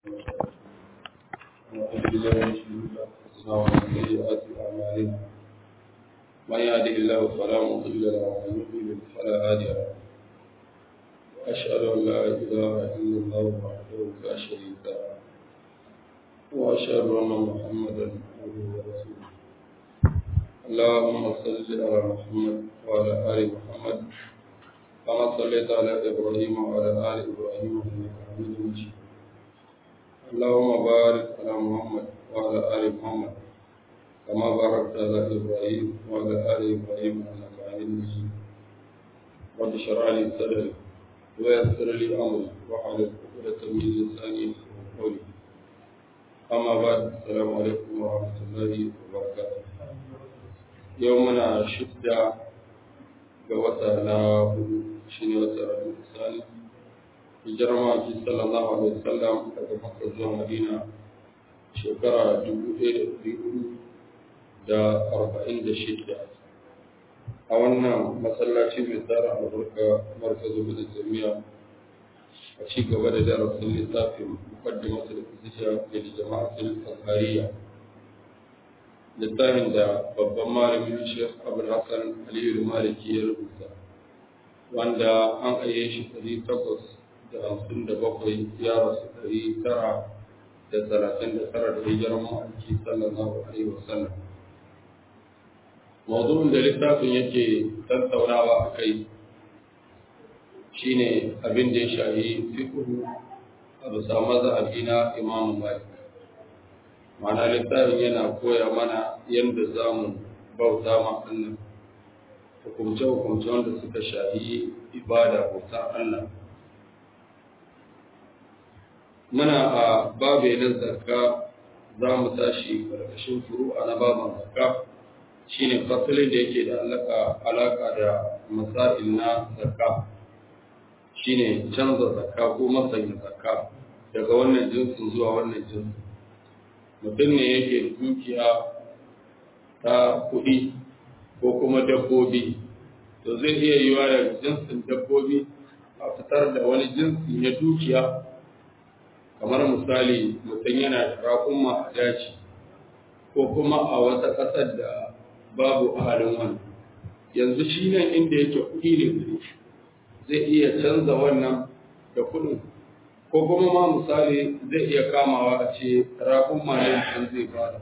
ونعوذ بالله من شرور انفسنا ومن سيئات اعمالنا من يهده الله فلا مضل له ومن يضلل فلا هادي له واشهد ان لا اله الا الله وحده لا شريك له واشهد ان محمدا عبده ورسوله اللهم صل على محمد وعلى ال محمد كما صليت على ابراهيم وعلى ال ابراهيم انك حميد مجيد اللهم بارك على محمد وعلى ال محمد كما باركت على ابراهيم وعلى ال ابراهيم انك حميد مجيد رب اشرح لي صدري ويسر لي امري واحلل عقدة من لساني يفقهوا قولي اما بعد السلام عليكم ورحمه الله وبركاته يومنا شدة ga wata na hudu shi ne wata rabu misali hijirar maki sallallahu alaihi wasallam daga makka zuwa madina shekara dubu ɗaya da ɗari hudu da arba'in da shida a wannan masallaci mai tsara albarka markazu da jami'a a ci gaba da darasin littafin mukaddimatu da fisiya da jama'atul azhariya littafin da babban malamin Sheikh Abdul Hassan Aliyu Maliki ya rubuta wanda an aye shi ɗari takwas da hamsin da bakwai ya rasu ɗari tara da talatin da tara da hijirar ma'aiki sallallahu alaihi wasallam mawdu'in da littafin yake tattaunawa a kai shine abin da ya shahi fiqhu a bisa mazhabi na Imam Malik ma'ana littafin yana koya mana yadda za mu bauta ma Allah hukumce-hukumce wanda suka shahi ibada bautar Allah muna a babe na zakka za mu tashi ƙarƙashin furu'a na baban zakka shine fasalin da yake da alaƙa da masail na zakka shine canza zakka ko masanya zakka daga wannan jinsin zuwa wannan jinsin mutum ne yake da dukiya ta kuɗi ko kuma dabbobi to zai iya yiwa daga jinsin dabbobi a fitar da wani jinsi na dukiya kamar misali mutum yana da raƙumma a daji ko kuma a wata ƙasar da babu ahalin wani yanzu shi nan inda yake kuɗi ne zai iya canza wannan da kuɗin ko kuma ma misali zai iya kamawa a ce raƙun mayan an zai fara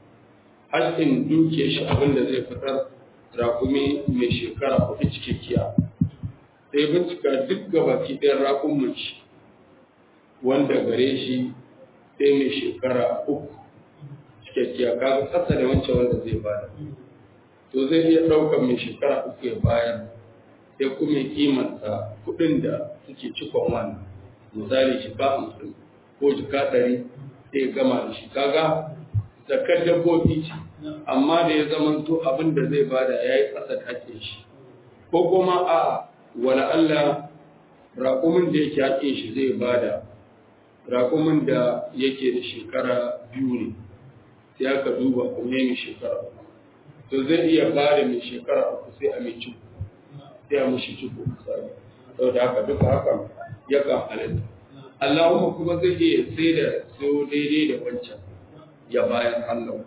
haƙƙin duke shi abin da zai fitar raƙumi mai shekara hudu cikakkiya sai bincika duk gabaki ɗayan raƙun shi wanda gare shi sai mai shekara uku cikakkiya kaga ƙasa da wancan wanda zai bada to zai iya ɗaukar mai shekara uku ya bayar sai kuma kimanta kuɗin da suke cikon wannan misali jika hamsin ko jika ɗari sai gama da shi kaga zakar dabbobi ce amma da ya zama to abin da zai bada ya yi ƙasa da ake shi ko kuma a wala Allah raƙumin da yake haƙin shi zai bada raƙumin da yake da shekara biyu ne sai aka duba kuma mai shekara uku to zai iya bada mai shekara uku sai a mai ciko sai a mishi ciko misali saboda haka duka haka yakan halitta. Allahumma kuma zai iya sai da so daidai da wancan ya bayan Allah.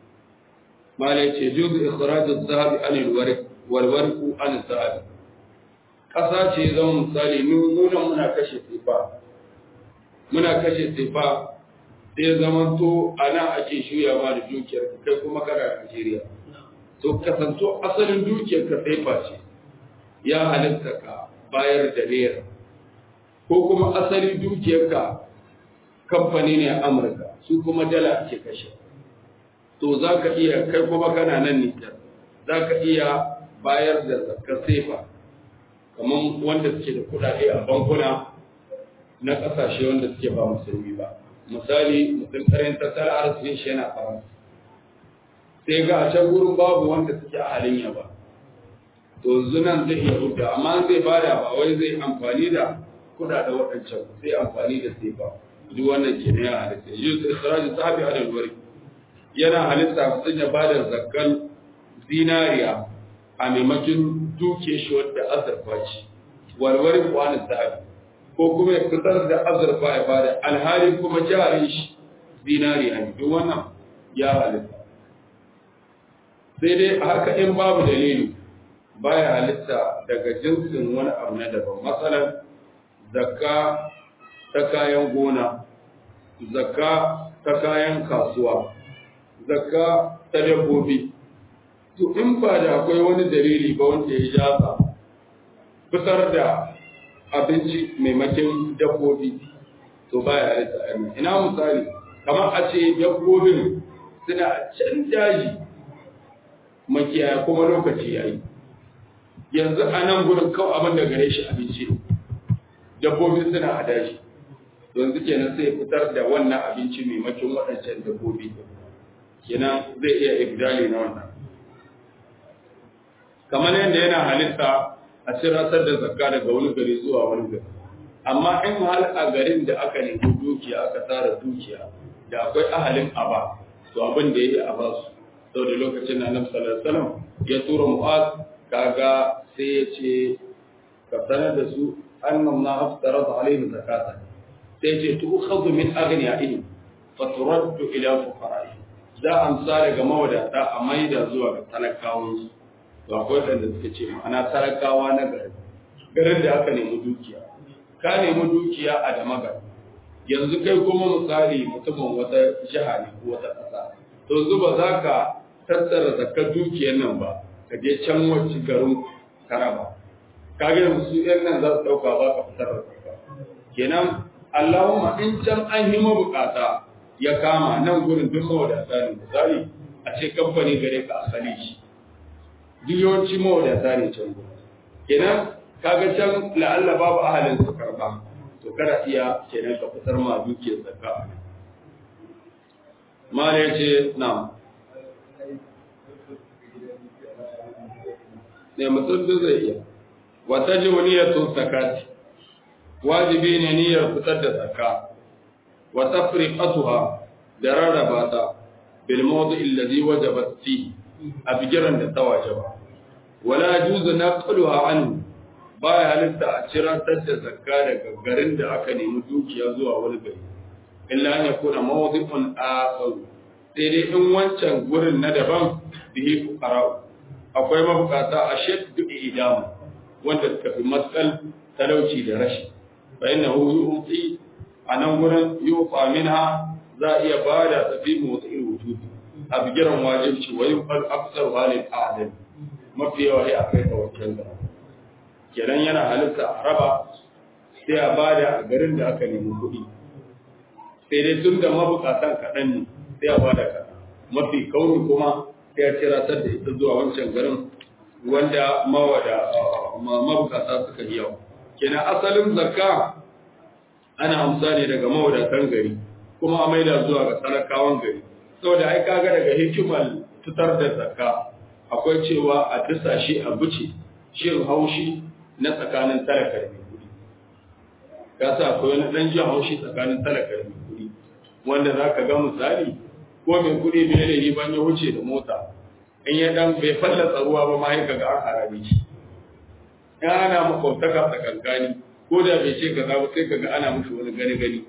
Mala ce juzu ikhraju zahabi anil warik wal wariku an zahabi. Ƙasa ce zama misali nuna muna kashe tefa. Muna kashe tefa sai zaman to ana ake shuyawa da dukiyar kai kuma kana Najeriya. To kasanto asalin dukiyar ka tefa ce. Ya halitta ka bayar da naira. ko kuma asali dukiyarka kamfani ne a Amurka su kuma dala ake kashe. To za ka iya kai kuma kana nan Nijar, za ka iya bayar da zakar sefa, kamar wanda suke da kuɗaɗe a bankuna na ƙasashe wanda suke ba musulmi ba. Misali, mutum ƙarin tattalin arzikin shi yana faransa. Sai ga a can gurin babu wanda suke a halin yaba. To zunan zai iya huta, amma zai bada ba wai zai amfani da kuna da waɗancan sai amfani da sai ba duk wannan ke ne ya halitta yi da isra'il sahabi a dalwari yana halitta sun ya ba da zakkan zinariya a maimakon duke shi wadda azurfa ce walwari kwanin sahabi ko kuma ya fitar da azurfa ya bada alhali kuma jarin shi zinari a duk wannan ya halitta sai dai haka in babu dalili baya halitta daga jinsin wani abu na daban matsalar zakka ta kayan gona zakka ta kayan kasuwa zakka ta dabbobi to in ba da akwai wani dalili ba wanda ya jasa fitar da abinci maimakin dabbobi to baya halitta ainihin ina misali kamar a ce dabbobin suna can daji makiyaya kuma lokaci ya yi yanzu a nan gudun kawai abin da gare shi abinci dabbobi suna a daji yanzu kenan sai fitar da wannan abinci maimakin waɗancan dabbobi kenan zai iya ibdali na wannan kamar yadda yana halitta a ciratar da zakka daga wani gari zuwa wani gari amma in hal a garin da aka nemi dukiya aka tara dukiya da akwai ahalin aba to abin da ya yi a basu sau da lokacin na nan sallallahu ya tura mu'az kaga sai ya ce ka sanar da su annam na haftara da alaihi zakata sai ce tu khadhu min aghniyaihi fa turaddu ila fuqara'i za a amsa daga mawadata a maida zuwa ga talakawan su to akwai wanda suka ce ma'ana talakawa na gari garin da aka nemi dukiya ka nemi dukiya a da magana yanzu kai kuma misali mutumin wata jiha ne ko wata ƙasa to yanzu ba za ka tattara zakar dukiyar nan ba ka je can wacce garin karaba ka ga yanzu su yan nan za su ɗauka ba ka fitar da zakka kenan Allahumma in can an yi mabukata ya kama nan gurin duk mawadata ne misali a ce kamfani gare ka asali shi duk yawanci mawadata ne can gurin kenan kaga can la'alla babu ahalin su karba to kada iya kenan ka fitar ma dukiyar zakka mala yace na ne mutum duk zai iya wa tajibu niyyatu zakati wajibi ne niyyar fitar da zakka wa tafriqatuha da rarraba ta bil mawdi alladhi wajabat fi a bigiran da ta wajaba wala yajuzu naqluha anhu baya halitta a cirantar da zakka daga garin da aka nemi dukiya zuwa wani gari illa an yakuna mawdi'un akhar sai dai in wancan gurin na daban bihi fuqara akwai mabukata a shaddu idam wanda suka fi matsal talauci da rashi fa innahu yu'ti anan gurin yuqa minha za iya bada tafi motsi wujudi a bigiran wajibci wa yuqal aksar halil a'dal mafi yawa ya akai tawakkal da kenan yana halitta a raba sai a bada a garin da aka nemi kuɗi sai dai tun da mabukatan kaɗan ne sai a bada kaɗan mafi kauri kuma sai a ciratar da ita zuwa wancan garin wanda mawada mabukata suka yi yawa kenan asalin zakka ana amsa ne daga mawadatan gari kuma a maida zuwa ga talakawan gari saboda ai kaga daga hikimar fitar da zakka akwai cewa a dasa shi a buce shin haushi na tsakanin talaka da mai kuɗi ka sa akwai wani ɗan jin haushi tsakanin talaka da mai kuɗi wanda za ka ga misali ko mai kuɗi bai da yi ban ya wuce da mota in ya dan bai fallasa ruwa ba ma ya ga an harabe shi in ana makwabtaka tsakankani ko da bai ce kaza ba sai kaga ana mushi wani gani gani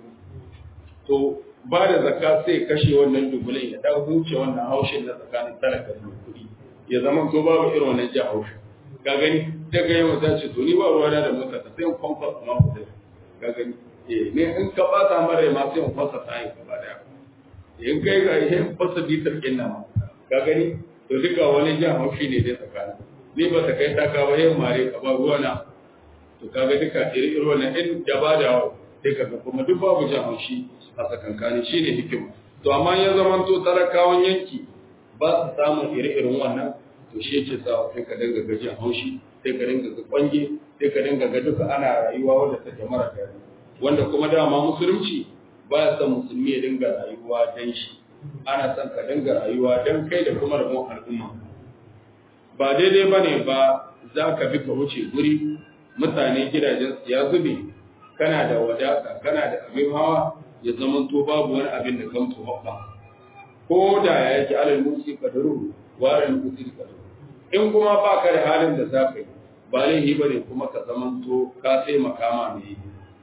to ba da zakka sai kashe wannan dubulin ya dan huce wannan haushin na tsakanin talaka da mai kuɗi ya zama ko babu irin wannan jin haushi ka gani daga yau ta ce to ni ba ruwa da mota ta sai in kwamfa ma ku da ka gani eh ne in ka bata mara ma sai in fasa ta yi gaba daya in kai ga yin fasa bitar kin nan ka gani to duka wani jan haushi ne dai tsakanin ni ba ta kai ta ka ba yin mare ka ba ruwa na to kaga duka iri iri wannan in da ba da sai ka kuma duk babu jan haushi a tsakankani shine hikima to amma ya zamanto talakawan yanki ba su samun iri-irin wannan to shi yake sa sai ka dinga ga jin haushi sai ka dinga ga kwange sai ka dinga ga duka ana rayuwa wanda take mara daɗi wanda kuma dama musulunci ba ya son musulmi ya dinga rayuwa dan shi ana son ka dinga rayuwa dan kai da kuma rabon al'umma ba daidai ba ne ba za ka bi ka wuce guri mutane gidajen su ya zube kana da wadata kana da abin hawa ya zama to babu wani abin da kan tuwabba ko da ya yake alal musi kadaru warin musi kadaru in kuma ba ka da halin da za ka yi ba laihi bane kuma ka zaman to ka sai makama mai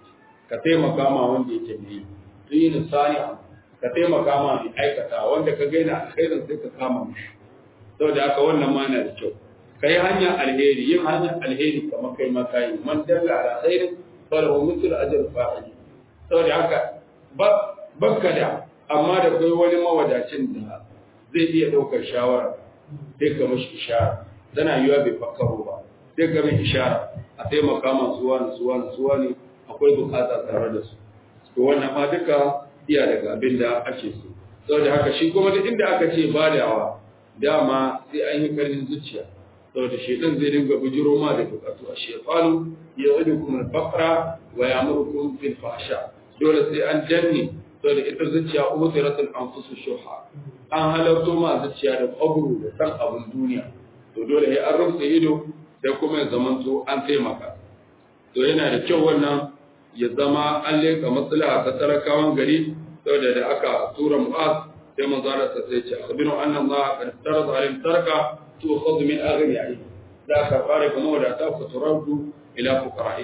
ka taimaka ma wanda yake mai yi sani ka taimaka ma mai aikata wanda ka gaina alkhairin sai ka kama mishi saboda haka wannan ma na da kyau kai hanyar alheri yin hanyar alheri kamar kai ma kai man dalla ala khairin falahu mithlu ajr fa'ili saboda haka bakka da amma da kai wani mawadacin da zai iya ɗaukar shawara sai ka mashi ishara tana yiwa bai fakkaro ba sai ka mai ishara a taimaka masu wani su wani su wani akwai bukata tare da su to wannan ma duka iya daga abin da ake so saboda haka shi kuma duk inda aka ce badawa dama sai an yi karfin zuciya saboda shaitan zai dinga bujiro ma da bukatu a shaytanu ya'idukum al-faqra wa ya'murukum bil fahsha dole sai an danne saboda ita zuciya usiratul anfusu shuha an halarto ma zuciya da kwabru da san abin duniya to dole ya an rufe ido da kuma ya zamanto an taimaka to yana da kyau wannan ya zama an leka maslaha ta talakawan gari saboda da aka tura mu'az sai manzo Allah sai ce akhbiru anna Allah qad tarada alayhim taraka tu'khadhu min aghniyahim da ka fara kuma da ta futuradu ila fuqara'i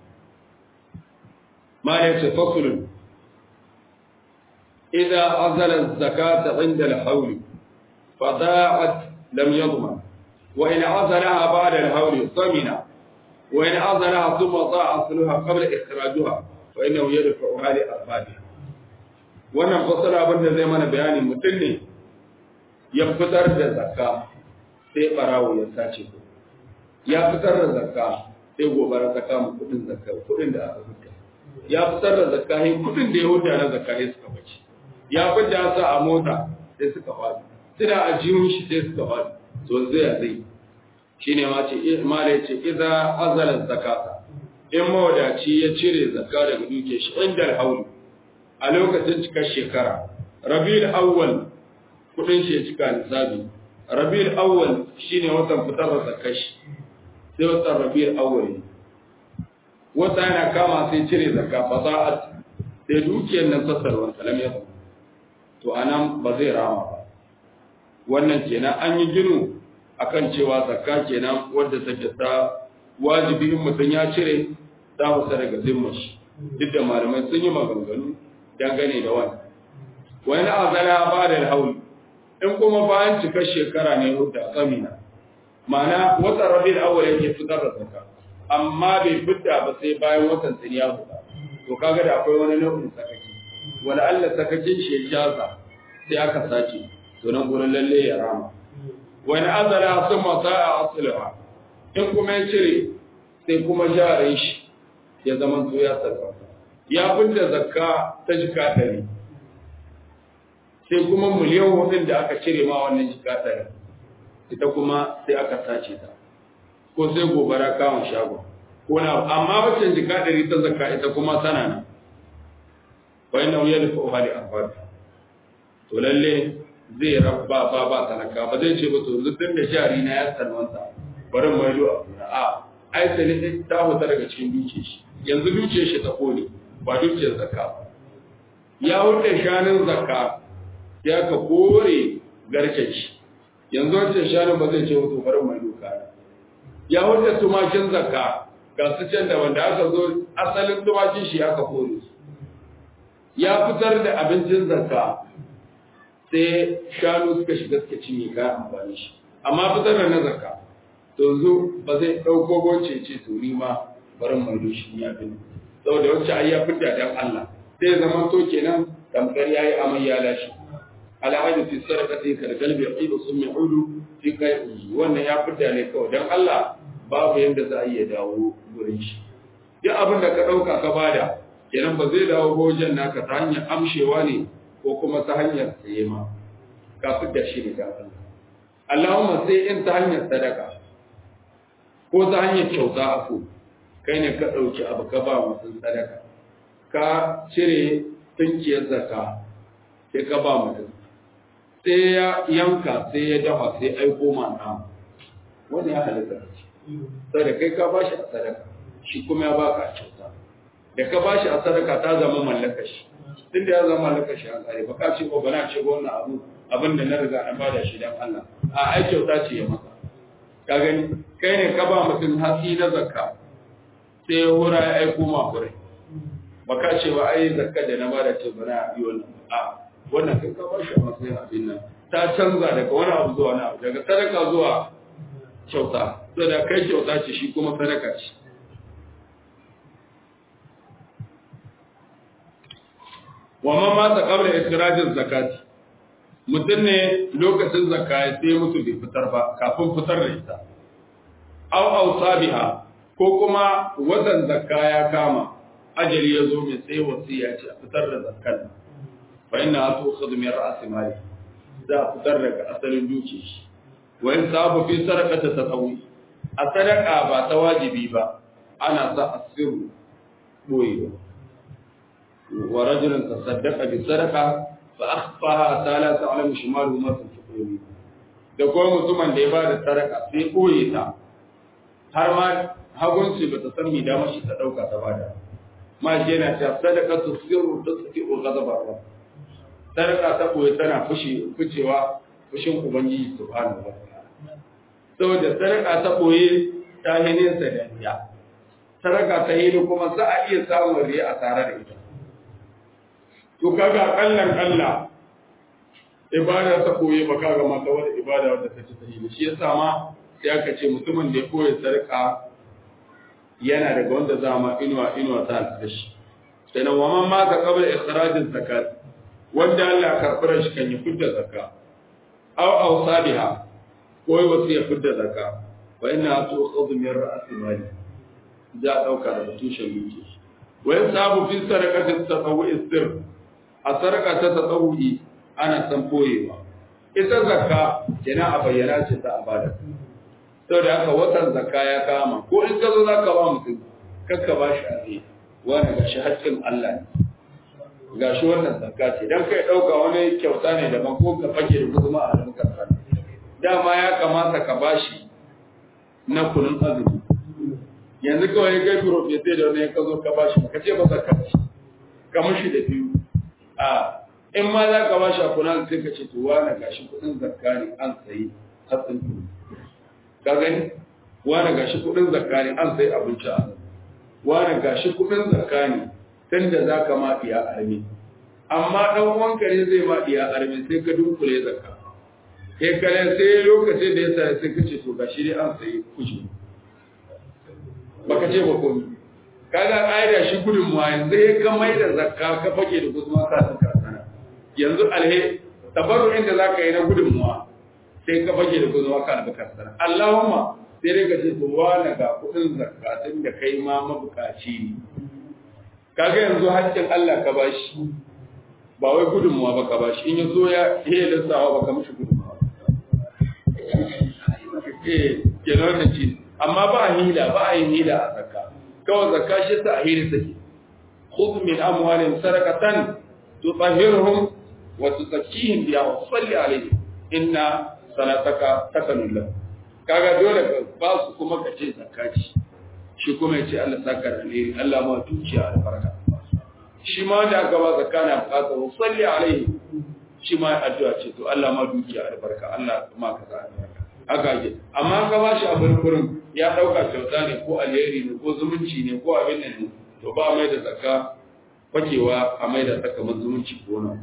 ma la yatafakkaru idza azala az-zakata 'inda al-hawl fada'at lam yadman wa in azalaha ba'da al-hawl samina wa in azalaha thumma da'a asluha qabla ikhrajuha fa innahu yadfa'uha li arbadiha wannan fasara abin da zai mana bayani mutum ne ya fitar da zakka sai barawo ya sace ku ya fitar da zakka sai gobara ta kama kudin zakka kudin da aka fitar ya fitar da zakka sai kudin da ya huta na zakka sai suka bace ya fita sa a mota sai suka fadi suna a jihun shi sai suka fadi to zai zai shine ma ce mala ya ce idza azala zakata in mawadaci ya cire zakka daga duke shi inda hauli a lokacin cikar shekara rabiul awwal kudin shi ya cika nisabi rabiul awwal shine watan fitar da zakashi sai watan rabiul awwal wata yana kama sai cire zakka fasa'at sai dukiyar nan sassarwa salam ya to anan ba zai rama ba wannan kenan an yi ginu akan cewa zakka kenan wadda take ta wajibi in mutum ya cire ta fita daga zimmar shi duk da malamai sun yi maganganu dangane da wani wani azala ba da hauli in kuma bayan cikar shekara ne hudda tsamina ma'ana watan rabiul awwal yake fitar da zakka amma bai fidda ba sai bayan watan sun ya huda to kaga da akwai wani nau'in sakaki wala Allah sakakin shi ya jaza sai aka sace to nan gurin lalle ya rama wani azala sun masa a asulaha in kuma ya cire sai kuma jarin shi ya zama to ya sarrafa ya fidda zakka ta jika ɗari sai kuma miliyan hudun da aka cire ma wannan jika ɗari ita kuma sai aka sace ta ko sai gobara kawon shagon ko na amma wacce jika ɗari ta zakka ita kuma tana nan wai na wuya da fa'uha da amfani to lalle zai rabba ba ba talaka ba zai ce ba to yanzu da jari na ya salwanta bari mai lo a kuna a ai sai ta fita daga cikin dukiyar shi yanzu dukiyar shi ta kone ba dukiyar zakka ba ya wuce shanun zakka ya ka kore garken shi yanzu wancan shanun ba zai ce wato bari mai doka ya wuce tumakin zakka ga su can da wanda aka zo asalin tumakin shi aka kore su ya fitar da abincin zakka sai shanu suka shiga suka cinye kayan amfani shi amma fitar da na zakka to zo ba zai ɗauko goce ce to ni ma bari mai doshi ni abin saboda wacce ai ya fidda dan Allah sai zama to kenan tamkar yayi amai ya lashi alhaji fi sarqati kal qalbi yaqidu summi udu fi kai wannan ya fidda ne kawai dan Allah babu yanda za a iya dawo gurin shi duk abin da ka dauka ka bada kenan ba zai dawo gojen naka ta hanyar amshewa ne ko kuma ta hanyar tsaye ma ka fidda shi ne ga Allah Allahumma sai in ta hanyar sadaka ko ta hanyar kyauta afu kai ne ka ɗauki abu ka ba mutum sadaka ka cire tunkiyar zaka sai ka ba mutum sai ya yanka sai ya dafa sai aiko ma nama wani ya halitta sai da kai ka ba shi a sadaka shi kuma ya baka a kyauta da ka ba shi a sadaka ta zama mallaka shi tunda ya zama mallaka shi a tsare ba ka ce ko bana ce wannan abu abin da na riga na bada shi dan Allah a ai kyauta ce ya maka ka gani kai ne ka ba mutum hatsi na zakka sai ya hura ya aiko ma hurai baka ce ba ai zakka da na bada ce bana yi wannan a wannan kai ka bashi a matsayin abin nan ta canza daga wani abu zuwa wani abu daga sadaka zuwa kyauta sai da kai kyauta ce shi kuma sadaka ce wa man mata qabla ikhrajin zakati mutum ne lokacin zakka ya sai mutu bai fitar ba kafin fitar da ita aw awsabiha ko kuma watan zakka ya kama ajali ya zo mai sai wasiya ce a fitar da zakkan fa inna tu'khadhu min ra'si mali za a fitar daga asalin duki shi wa in sabu fi sadaqati tatawi a sadaqa ba ta wajibi ba ana sa asiru boyewa wa rajulun tasaddaqa bi sadaqa fa akhfaha ta la ta'lamu shimalu ma tunfiqu da kuma mutumin da ya ba da sadaka sai boye ta har ma hagunci ba ta san mi da mashi ta dauka ta bada ma shi yana cewa sadaka tu sirru tasfi'u ghadabar rabb sadaka ta boye tana fushi ficewa fushin ubangiji subhanahu wa ta'ala saboda sadaka ta boye ta yi nesa da riya sadaka ta yi kuma za a iya samun riya a tare da ita to kaga kallan kalla ibada ta koye ba kaga mata wani ibada wadda ta ci sahihi shi yasa ma sai aka ce mutumin da ya koye sarka yana daga wanda za ma inuwa inuwa ta alfashi sannan wa man ma ka qabla ikhrajin zakat wanda Allah ya karɓar shi kan ya fidda zakka aw awsabiha ko wasu ya fidda zakka wa inna tu'khadhu min ra'si mali za a dauka daga tushen duki wa yasabu fi sadaqati tatawwu'i sirr a sarka ta tatawwu'i ana san boyewa ita zakka kenan a bayyana ce ta abada saboda haka watan zakka ya kama ko in ka zo za ka ba mutum kakka ba shi abe wani ga shi haƙƙin Allah ne ga shi wannan zakka ce dan kai ɗauka wani kyauta ne daban ko ka fage da guzuma a hannun kansa dama ya kamata ka ba shi na kunun azumi yanzu kawai kai profete da wani ka zo ka ba shi ka ce ba zakka ce ka mushi da biyu a in ma za ka ba shi a kunan sai ka ce to wani gashi kuɗin zakka ne an sayi hatsin tuni ka gani wani gashi kudin zakka ne an sai abinci a wani gashi kudin zakka ne tun da za ka ma diya armi amma dan uwanka ne zai ma diya armi sai ka dunkule zakka kai kare sai lokacin da ya sa sai ka ce to gashi dai an sai kushi baka ce ba komai kaga ƙa'ida shi gudun mu yanzu ya ka mai da zakka ka fage da guzma ka san sana yanzu alhe tabarru'in da zaka yi na gudun mu sai ka fage da gudunwa ka albakar sana Allahumma sai dai ka ce to wani ga kudin zakatun da kai ma mabukaci ne kaga yanzu haƙƙin Allah ka bashi ba wai gudunmuwa ba ka bashi in ya zo ya iya lissawa ba ka mishi gudunmuwa eh kenan da ci amma ba a hila ba a yin hila a zakka kawai zakka shi ta a hila take khudh min amwalihim sadaqatan tutahhiruhum wa tuzakkihim biha wa salli alaihim inna salataka takanun lahu kaga dole ka ba su kuma ka ce zakati shi kuma ya ce Allah saka da alheri Allah ma dukiya albarka shi ma da aka ba zakana bukata wa salli alaihi shi ma addu'a ce to Allah ma dukiya albarka Allah ma ka za albarka haka ake amma ka ba shi abin kurin ya dauka kyauta ne ko alheri ne ko zumunci ne ko abin nan ne to ba mai da zakka fakewa a mai da sakamakon zumunci ko na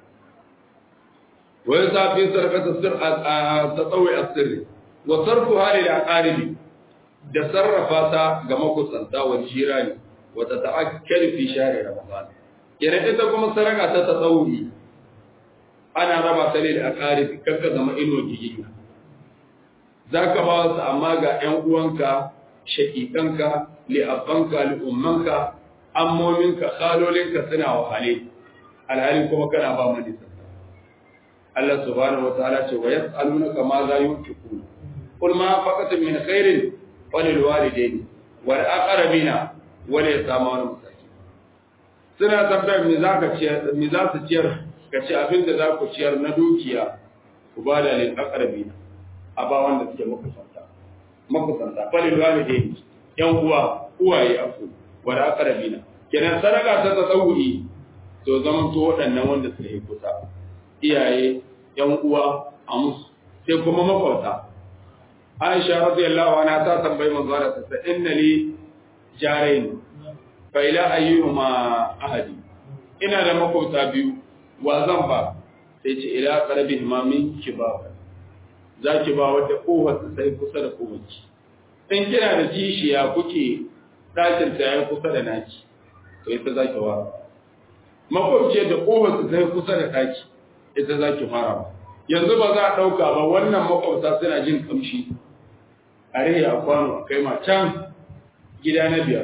ويسعى في صرفة السر تطوع السر وصرفها للأقارب da sarrafa ta ga makusanta wa jirani wa ta ta'akkar fi shahri ramadan yana ita kuma saraka ta tsawuri ana raba ta ne da aqarib kanka zama ino giginya zaka ba su amma ga ƴan uwanka shakikanka li abbanka li ummanka ammominka khalolinka suna wahale alhali kuma kana ba manisa Allah subhanahu wa ta'ala ce wa yas'alunaka ma za yunfiqun qul ma faqat min khairin walil walidayni wal aqrabina wal yatama wal masakin suna tambayar me zaka ciyar me za su ciyar ka ce abin da za ku ciyar na dukiya ku ba da lil aqrabina a ba wanda suke makusanta makusanta walil walidayni yan uwa uwaye afu wal aqrabina kenan sadaka ta tsawuri to zaman to waɗannan wanda suke kusa iyaye yan uwa a musu sai kuma makwauta Aisha radiyallahu anha ta tambayi manzo Allah ta inna li jarain fa ila ayyuhuma ahadi ina da makwabta biyu wa zan ba sai ce ila qarabi imamin kibaba za ki ba wadda kofar sai kusa da kowace in kina da kishiya kuke ɗakin ta ya kusa da naki to ita za ki fara makwabciyar da kofar sai kusa da ɗaki ita za ki fara yanzu ba za a ɗauka ba wannan makwabta suna jin kamshi a rihe a kwano a kai ma can gida na biyar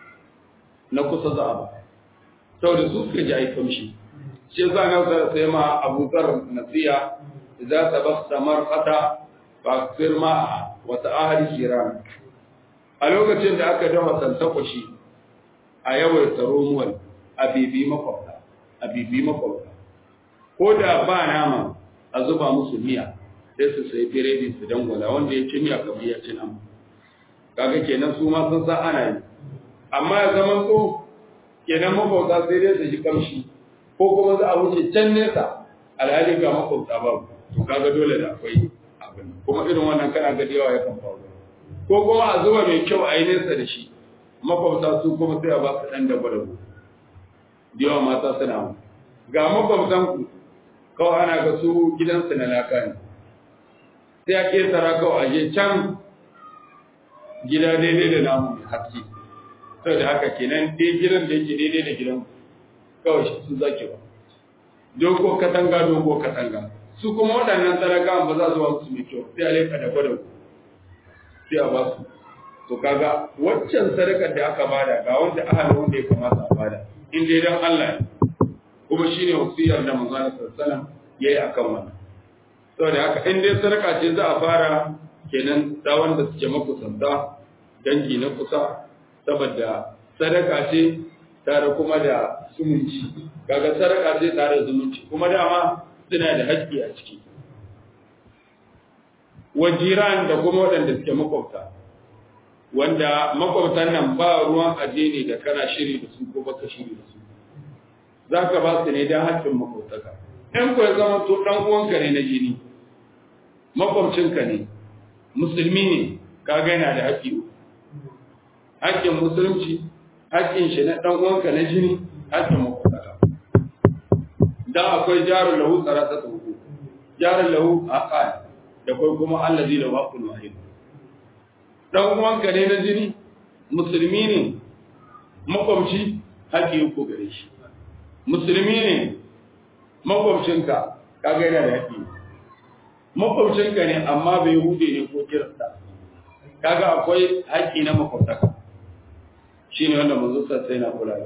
na kusa za a ba saboda su suka ji a yi kamshi shi yasa na sai ma abokar nasiya za ta basta marfata fa firma wata ahli kiran a lokacin da aka dafa santakwashi a yawaita romuwal a bibi makwabta a bibi makwabta ko da ba nama a zuba musu miya sai su sai biredi su dangwala wanda ya ci miya kamar ya ci nama kaga kenan su ma sun san ana yi amma ya zama so kenan makwabta sai dai su ji kamshi ko kuma za a wuce can nesa alhali ga makwabta babu to kaga dole da akwai abin kuma irin wannan kana ga yawa ya kan faru ko kuma a zuba mai kyau a yi nesa da shi makwabta su kuma sai a ba su ɗan dabo dabo da yawa mata suna mu ga makwabtan ku kawai ana ga su gidansu na laka ne sai a ƙetara kawai a je can gida daidai da namu mai haske saboda haka kenan dai gidan da yake daidai da gidan kawai shi sun zake ba dogo katanga dogo katanga su kuma waɗannan talakawan ba za su ba su mai kyau sai a leka da gwada sai a ba su to kaga waccan sadakar da aka bada ga wanda ahal wanda ya kamata a bada in dai dan Allah kuma shine wasiyar da manzon sallallahu alaihi wasallam yayi akan wannan saboda haka in dai sadaka ce za a fara kenan da wanda suke makusanta dangi na kusa saboda sadaka ce tare kuma da zumunci kaga sadaka ce tare da zumunci kuma dama suna da haƙƙi a ciki wajiran da kuma waɗanda suke makwabta wanda makwabtan nan ba ruwan addini da kana shiri da su ko baka shiri da su za ka ba su ne don haƙƙin makwabtaka in ku ya zama to ɗan uwanka ne na jini makwabcinka ne musulmi ne kaga yana da haƙƙi haƙƙin musulunci haƙƙin shi na ɗan uwanka na jini haƙƙin makwabtaka dan akwai jarun lahu tsarata tsohu jarun lahu aqal da kai kuma allazi da waqul wahid dan uwanka ne na jini musulmi ne makwabci haƙƙi ko gare shi musulmi ne makwabcinka kaga yana da haƙƙi makwabcinka ne amma bai hude ne ko kirista kaga akwai haƙƙi na makwabtaka shine wanda manzo sai na kula da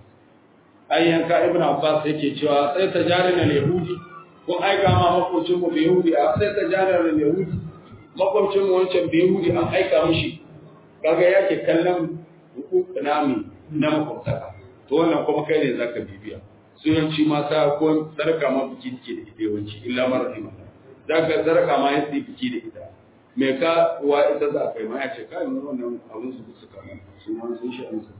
ai yanka ibnu abbas yake cewa sai tajarin al-yahudi kun aika ma makwabcin mu bai yahudi a sai tajarin al-yahudi makwabcin mu wancan bai yahudi an aika mishi kaga yake kallon hukuk nami na makwabtaka to wannan kuma kai ne zaka bibiya sunanci mata ko sarka ma biki take da ita yawanci illa mara rahima zaka sarka ma yasi biki da ita me ka wa ita za kai ma ya ce kai mun wannan abun su suka mana su ma sun shi an su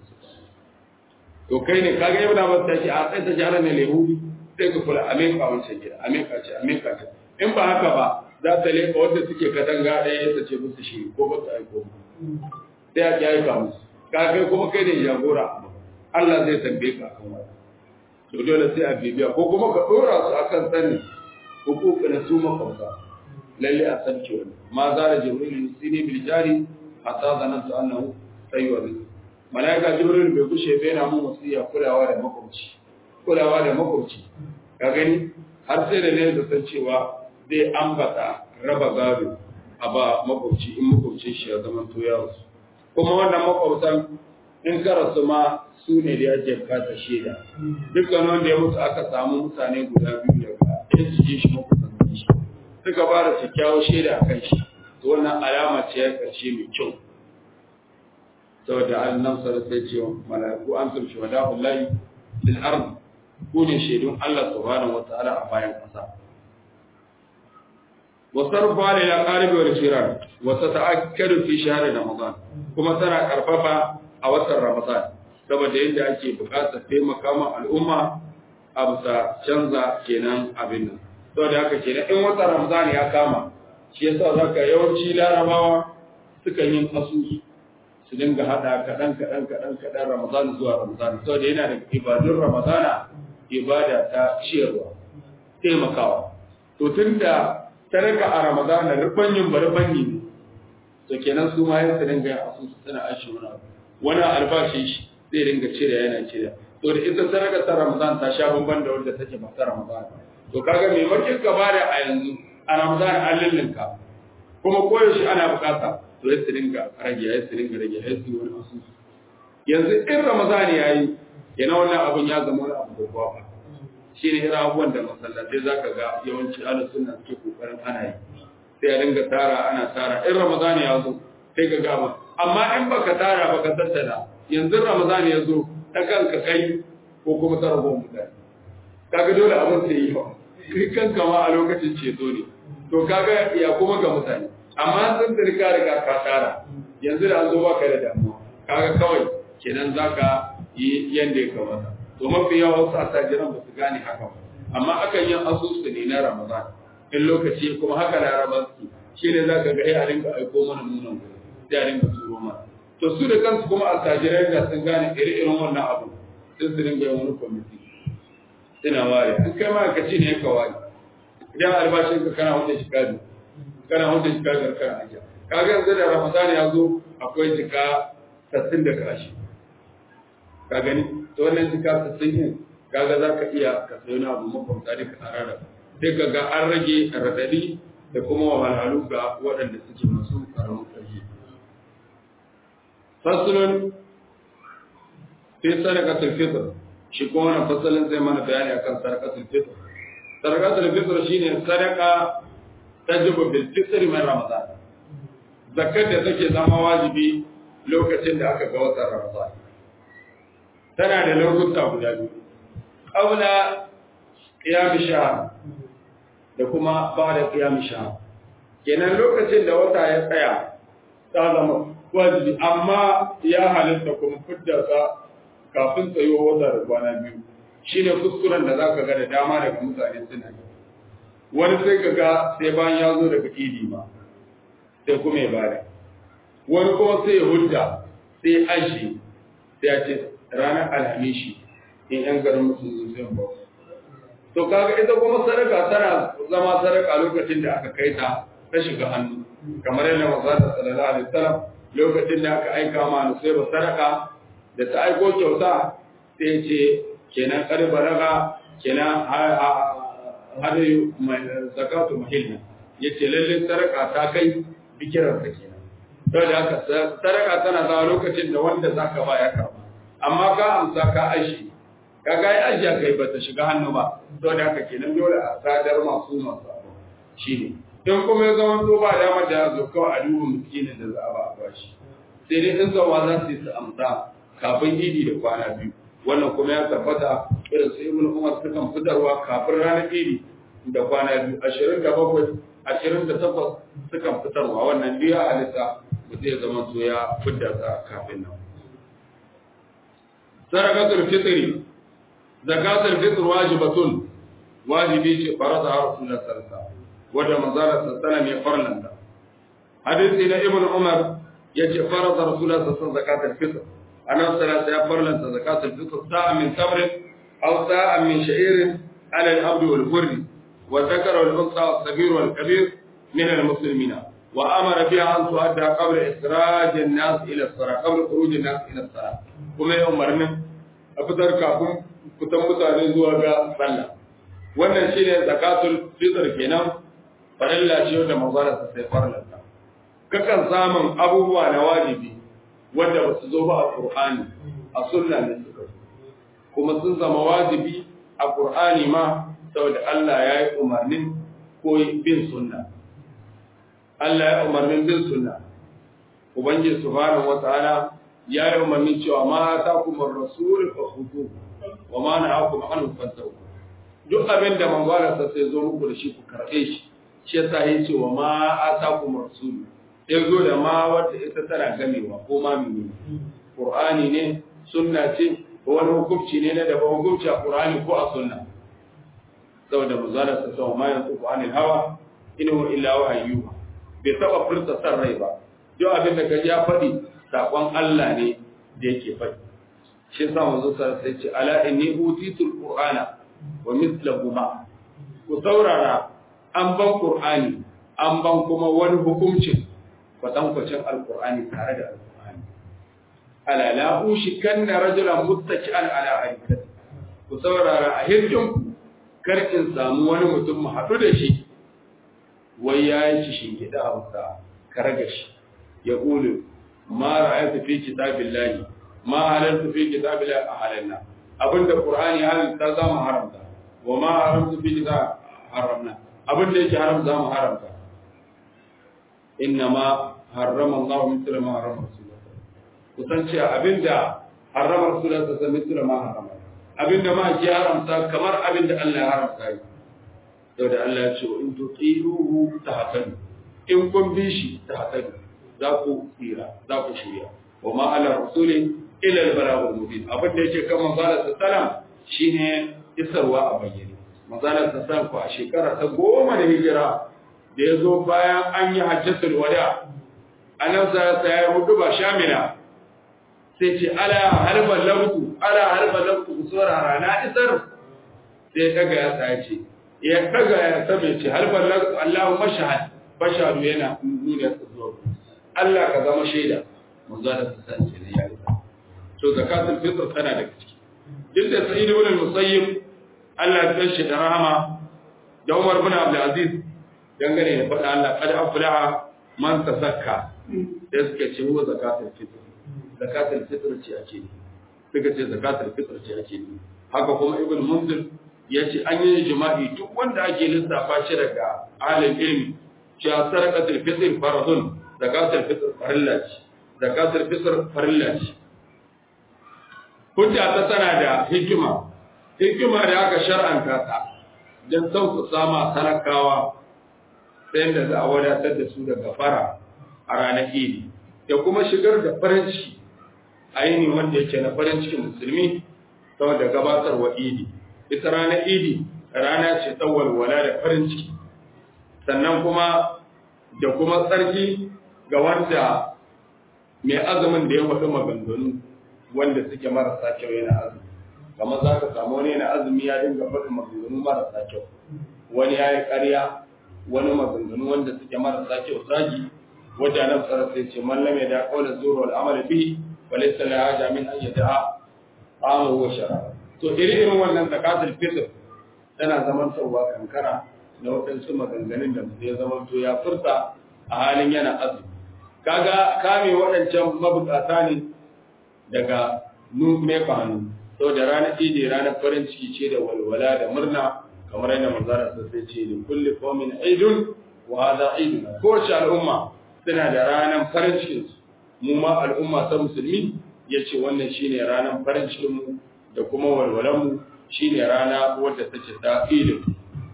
to kai ne kaga ibn Abbas ta ce a sai ta jara ne lehudi sai ka kula Amerika wancan gida Amerika ce Amerika ce in ba haka ba za ta leka wanda suke katanga ɗaya ta ce musu shi ko ba ta aiko sai a ki aika musu ka kai kuma kai ne jagora Allah zai tambaye ka akan wannan to dole sai a bibiya ko kuma ka dora su akan sanin hukuku na su makwabta lalle a san cewa ma za da jibril yusini bil jari hatta zanantu annahu sayyid malaika jibril bai kushe bai na mun wasiya kulawa da makwabci kulawa da makwabci ka gani har sai da ne da san cewa zai ambata raba gado a ba makwabci in makwabcin shi ya zama to ya rasu kuma wannan makwabtan in ka rasu ma su ne da ake bukatar shaida dukkan wanda ya mutu aka samu mutane guda biyu daga in su ji shi makusantan shi suka ba da kyakkyawar shaida a kan shi to wannan alama ce ya karshe mai kyau saboda annan sa sai ce mala'iku an tumshi wa da'u lahi lil ard ku ne shaidun Allah subhanahu wataala a bayan kasa wa sarfa lil aqarib wal jiran wa tata'akkadu fi shahr ramadan kuma tana karfafa a watan ramadan saboda yadda ake bukatar taimaka ma al'umma a bisa canza kenan abin nan saboda haka kenan in watan ramadan ya kama shi yasa zaka yawanci larabawa sukan yin asusu su su dinga hada kaɗan kaɗan kaɗan kaɗan ramadan zuwa ramadan saboda yana da ibadun ramadana ibada ta ciyarwa taimakawa to tun da sadaka a ramadana rubanyin ba rubanyi ne to kenan su ma yin su dinga yin asusu suna ashe wani abu wani albashi shi zai dinga cire yana cire to da ita sadaka ta ramadan ta sha bamban da wanda take ba ta ramadan to kaga me makin ka bada a yanzu a ramadan an lullunka kuma koyaushe ana bukata to ya su dinga rage ya su dinga rage ya su wani asusu yanzu in ramadan ya yi yana wannan abun ya zama wani abu babba ba shi ne irin abubuwan da masallatai za ka ga yawanci ala suna suke kokarin ana yi sai a dinga tara ana tara in ramadan ya zo sai ka gama amma in baka tara baka tattala yanzu ramadan ya zo ta kanka kai ko kuma ta rabu mutane kaga dole abin sai yi ba kai kanka ma a lokacin ceto ne to kaga ya kuma ga mutane amma sun da riga riga ka tara yanzu da an zo baka da damuwa kaga kawai kenan zaka yi yanda ya kamata to mafi yawa wasu attajiran ba su gane haka ba amma akan yin asusu ne na ramadan in lokaci kuma haka larabar su shi ne za ka ga ya rinka aiko mana nunan gudu sai a rinka turo mana to su da kansu kuma attajirai da sun gane iri-irin wannan abu sun su rinka yin wani kwamiti suna ware an kai ma ka ci ne ka ware idan albashin ka kana wanda shi kadu kana wanda shi kadu kana ajiya kaga yanzu da ramadan ya zo akwai jika sassin da kashi ka gani to wannan jika sassin yin kaga za ka iya ka sayo na abu makwamta da ka tsara da sai ka ga an rage radadi da kuma wahalhalu ga waɗanda suke masu karamin ƙarfi fasulun fi sadaqatul fitr shi kuma wannan fasalin zai mana bayani akan sadaqatul fitr sadaqatul fitr shine sadaqa tajibu bil fitr min ramadan zakat da take zama wajibi lokacin da aka ga watan ramadan tana da lokuta guda biyu qabla qiyam shahr da kuma ba'da qiyam shahr kenan lokacin da wata ya tsaya ta zama wajibi amma ya halitta kuma fidda sa kafin tsayuwa wata da kwana biyu shine kuskuren da zaka ga da dama daga mutane suna yi wani sai ka ga sai bayan ya zo daga idi ma sai kuma ya bada wani kuma sai ya hudda sai ashi sai ya ce ranar alhamishi in yan garin musu zai ba to kaga ita kuma sadaka tana zama sadaka lokacin da aka kai ta ta shiga hannu kamar yadda manzo sallallahu alaihi wasallam lokacin da aka aika ma sai ba sadaka da ta aiko kyauta sai ce kenan kar balaga kenan hadayu zakatu mahilna yace lalle sadaka ta kai bikiran ta kenan saboda haka sadaka tana zama lokacin da wanda zaka ba ya karba amma ka amsa ka ashi ka ga ai ajiya kai ba ta shiga hannu ba saboda haka kenan dole a sadar masu masu shine in kuma ya zama to ba dama da zo kawai a duba miskinin da za a ba a bashi sai dai in zawa za su yi su amsa kafin idi da kwana biyu wannan kuma ya tabbata irin su ibn umar sukan fitarwa kafin ranar idi da kwana biyu ashirin da bakwai ashirin da takwas sukan fitarwa wannan biya halitta ba zai zama to ya fidda sa kafin nan sarakatul fitri zakatul fitr wajibatun wajibi ce farada rasulullah sallallahu alaihi wasallam wanda manzara sallallahu ya farlanta hadisi na ibn umar yace farada rasulullah sallallahu alaihi wasallam zakatul fitr أنا صلاة يفرل زكاة الفطر ساعة من تمر أو ساعة من شعير على العبد والحر وذكر والأنثى والصغير والكبير من المسلمين وأمر بها أن تؤدى قبل إخراج الناس إلى الصلاة قبل خروج الناس إلى الصلاة كما يأمرنا أفضل كافم كتم متعلم زواجا صلى wannan shine zakatul fitr kenan farilla ce wanda manzara sai farlanta kakan samun abubuwa na wajibi wanda ba su zo ba a Qur'ani a sunna ne suka kuma sun zama wajibi a Qur'ani ma saboda Allah ya yi umarnin ko bin sunna Allah ya umarnin bin sunna Ubangiji subhanahu wataala ya yi umarnin cewa ma ta kuma rasul fa khudu wa ma na'akum anhu fantahu duk abin da manzara sa sai zo muku da shi ku karɓe shi shi yasa yace wa ma atakum rasul ya zo da ma wadda ita tana gamewa ko ma mene Qur'ani ne sunna ce ko wani hukunci ne na daban hukunci a Qur'ani ko a sunna saboda manzala sa sa ma yanzu Qur'anil hawa in huwa illa wahyu bai taba furta san rai ba duk abin da kaji ya faɗi sakon Allah ne da yake faɗi shi yasa manzo sai ce ala inni utitul qur'ana wa mithluhu ma ku saurara an ban qur'ani an ban kuma wani hukuncin kwatankwacin alqur'ani tare da alqur'ani ala la ushikanna rajulan muttaki'an ala arikati ku saurara a hirkin kar in samu wani mutum mu haɗu da shi wai ya yi shi gida a wuta karga shi ya ƙulu ma ra'aytu fi kitabillahi ma halaltu fi kitabillahi a halalna abinda qur'ani halalta za mu haramta wa ma haramtu fi kitab haramna abinda yake haram za mu haramta inna ma harrama Allah mithla ma harrama rasulullah kusan ce abinda harrama rasulullah ta mithla ma harrama abinda ma ke haramta kamar abinda Allah ya haramta yi yau da Allah ya ce in tuti'uhu tahtadu in kun bi shi tahtadu za ku tsira za ku shirya wa ma ala rasuli ila al balagul mubin abin da yake kan manzalar sallam shine isarwa a bayyane manzalar sallam ko a shekara ta goma da hijira da ya zo bayan an yi hajjatul wada annabi sa ya hudu ba shamila sai ce ala harban lamtu ala harban lamtu ku saurara na isar sai daga ya sa ce ya daga ya sabe ce harban lamtu Allahu mashahad bashadu yana nuna zuwa Allah ka zama shaida manzo da san ce ne ya isa to zakatul fitr tana da ciki duk da sa'id ibn al-musayyib Allah ya tashi da rahama da Umar ibn Abdul Aziz dangane da faɗa Allah kada aflaha man tasakka da suka ce wa zakatul fitr zakatul fitr ce ake ne suka ce zakatul fitr ce ake ne haka kuma ibn munzir ya ce an yi jima'i duk wanda ake lissafa shi daga alim ilmi cewa sarqatul fitr faradun zakatul fitr farilla ce zakatul fitr farilla ce hujja ta tana da hikima hikima da aka shar'anta ta don sauƙaƙa ma talakawa sai da za a wadatar da su daga fara a ranar idi da kuma shigar da farin ciki a yini wanda yake na farin cikin musulmi saboda gabatarwa idi ita ranar idi rana ce ta walwala da farin ciki sannan kuma da kuma tsarki ga wanda mai azumin da ya faɗi maganganu wanda suke marasa kyau yana azumi kamar za ka samu wani yana azumi ya dinga faɗin maganganu marasa kyau wani ya yi ƙarya wani maganganu wanda suke marasa kyau zagi wadda nan tsara sai ce mallam ya da kaula zuru wal amal bi wa laysa la haja min an yada'a amu wa shara to iri irin wannan zakatul fitr tana zaman tsawa kankara na waɗansu maganganun da mutum ya zama to ya furta a halin yana azumi kaga kame waɗancan mabukata ne daga nume hannu sau da ranar idi ranar farin ciki ce da walwala da murna kamar yadda manzara sun sai ce da kulli qaumin aidun wa hadha aidun kowace al'umma suna da ranar farin cikin su mu ma al'umma ta musulmi yace wannan shine ranar farin cikin mu da kuma walwalan mu shine rana wadda take ta idin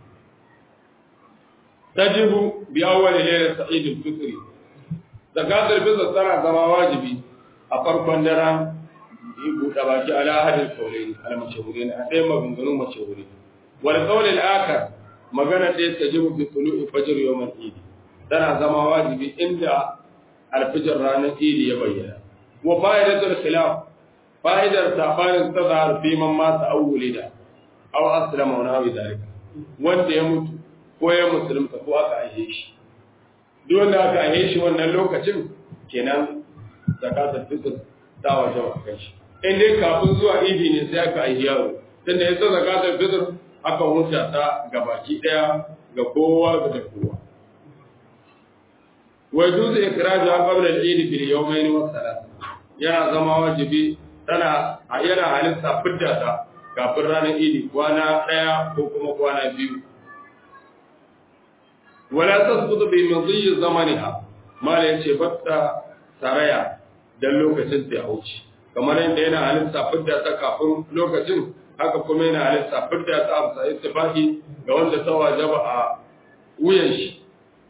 tajibu bi awwal laylat sa'id al-fitr zakatul fitr tana zama wajibi a farkon daren yi buɗe baki ala hadin kaulai al-mashhurin a ɗaya maganganun mashhuri wal qawl al-akhar magana ɗaya ta jibu bi tulu'i fajr yawm al-eid tana zama wajibi inda al-fajr ranar eid ya bayyana wa fa'idatul khilaf fa'idar sabanin tazhar fi man mata aw wulida aw aslama wa nawi dalika wanda ya mutu ko ya musulunta ko aka aihe shi duk wanda aka aihe shi wannan lokacin kenan zakatul fitr ta waje wa kai shi in dai kafin zuwa idi ne sai aka aihi yaro tunda ya san zakatul fitr aka huta ta ga baki daya ga kowa ga da kowa wa yuzu ikraja qabla al-eid bil yawmayn wa thalath yana zama wajibi tana yana halitta fidda ta kafin ranar idi kwana daya ko kuma kwana biyu wala tasqutu bi madhi zamaniha mala yace batta saraya dan lokacin ta wuce kamar yadda yana halitta fidda ta kafin lokacin haka kuma yana halitta fidda ta amsa ittifaqi ga wanda ta wajaba a wuyan shi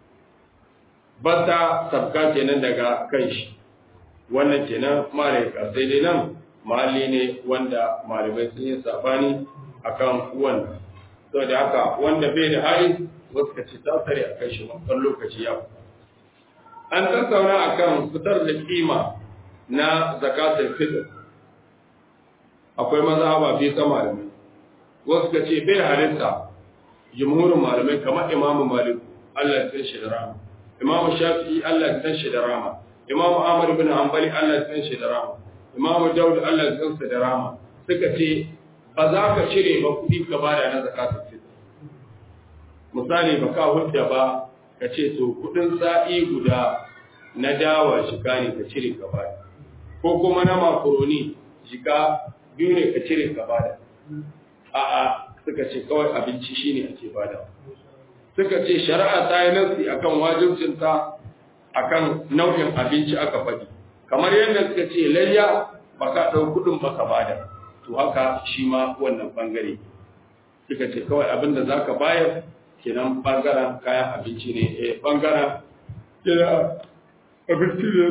bata sabka kenan daga kan shi wannan kenan malai ka sai dai nan mali ne wanda malamai sun yi sabani akan wannan saboda haka wanda bai da hali wasu ka ce ta tare a kai shi wancan lokaci ya an tattauna akan fitar da kima na zakatul fitr akwai mazhaba bi ta malamai wasu ka ce bai halitta jumhurin malamai kamar imamu malik Allah ya shi da rama imamu shafi'i Allah ya shi da rama imamu ahmad bin hanbali Allah ya shi da rama imamu daud Allah ya shi da rama suka ce ba za ka cire ba kuɗi ka bada na zakatul fitr misali ba ka hudda ba ka ce to kuɗin sa'i guda na dawa shiga ne ka cire ka bada ko kuma na makaroni shiga biyu ne ka cire ka bada a'a suka ce kawai abinci shine ake bada suka ce shari'a ta yi nasi akan wajibcinta akan nau'in abinci aka faɗi kamar yadda suka ce layya ba ka ɗau kuɗin ba ka bada to haka shi ma wannan bangare suka ce kawai abin da za ka bayar kenan bangaren kayan abinci ne eh bangaren kira abinci ne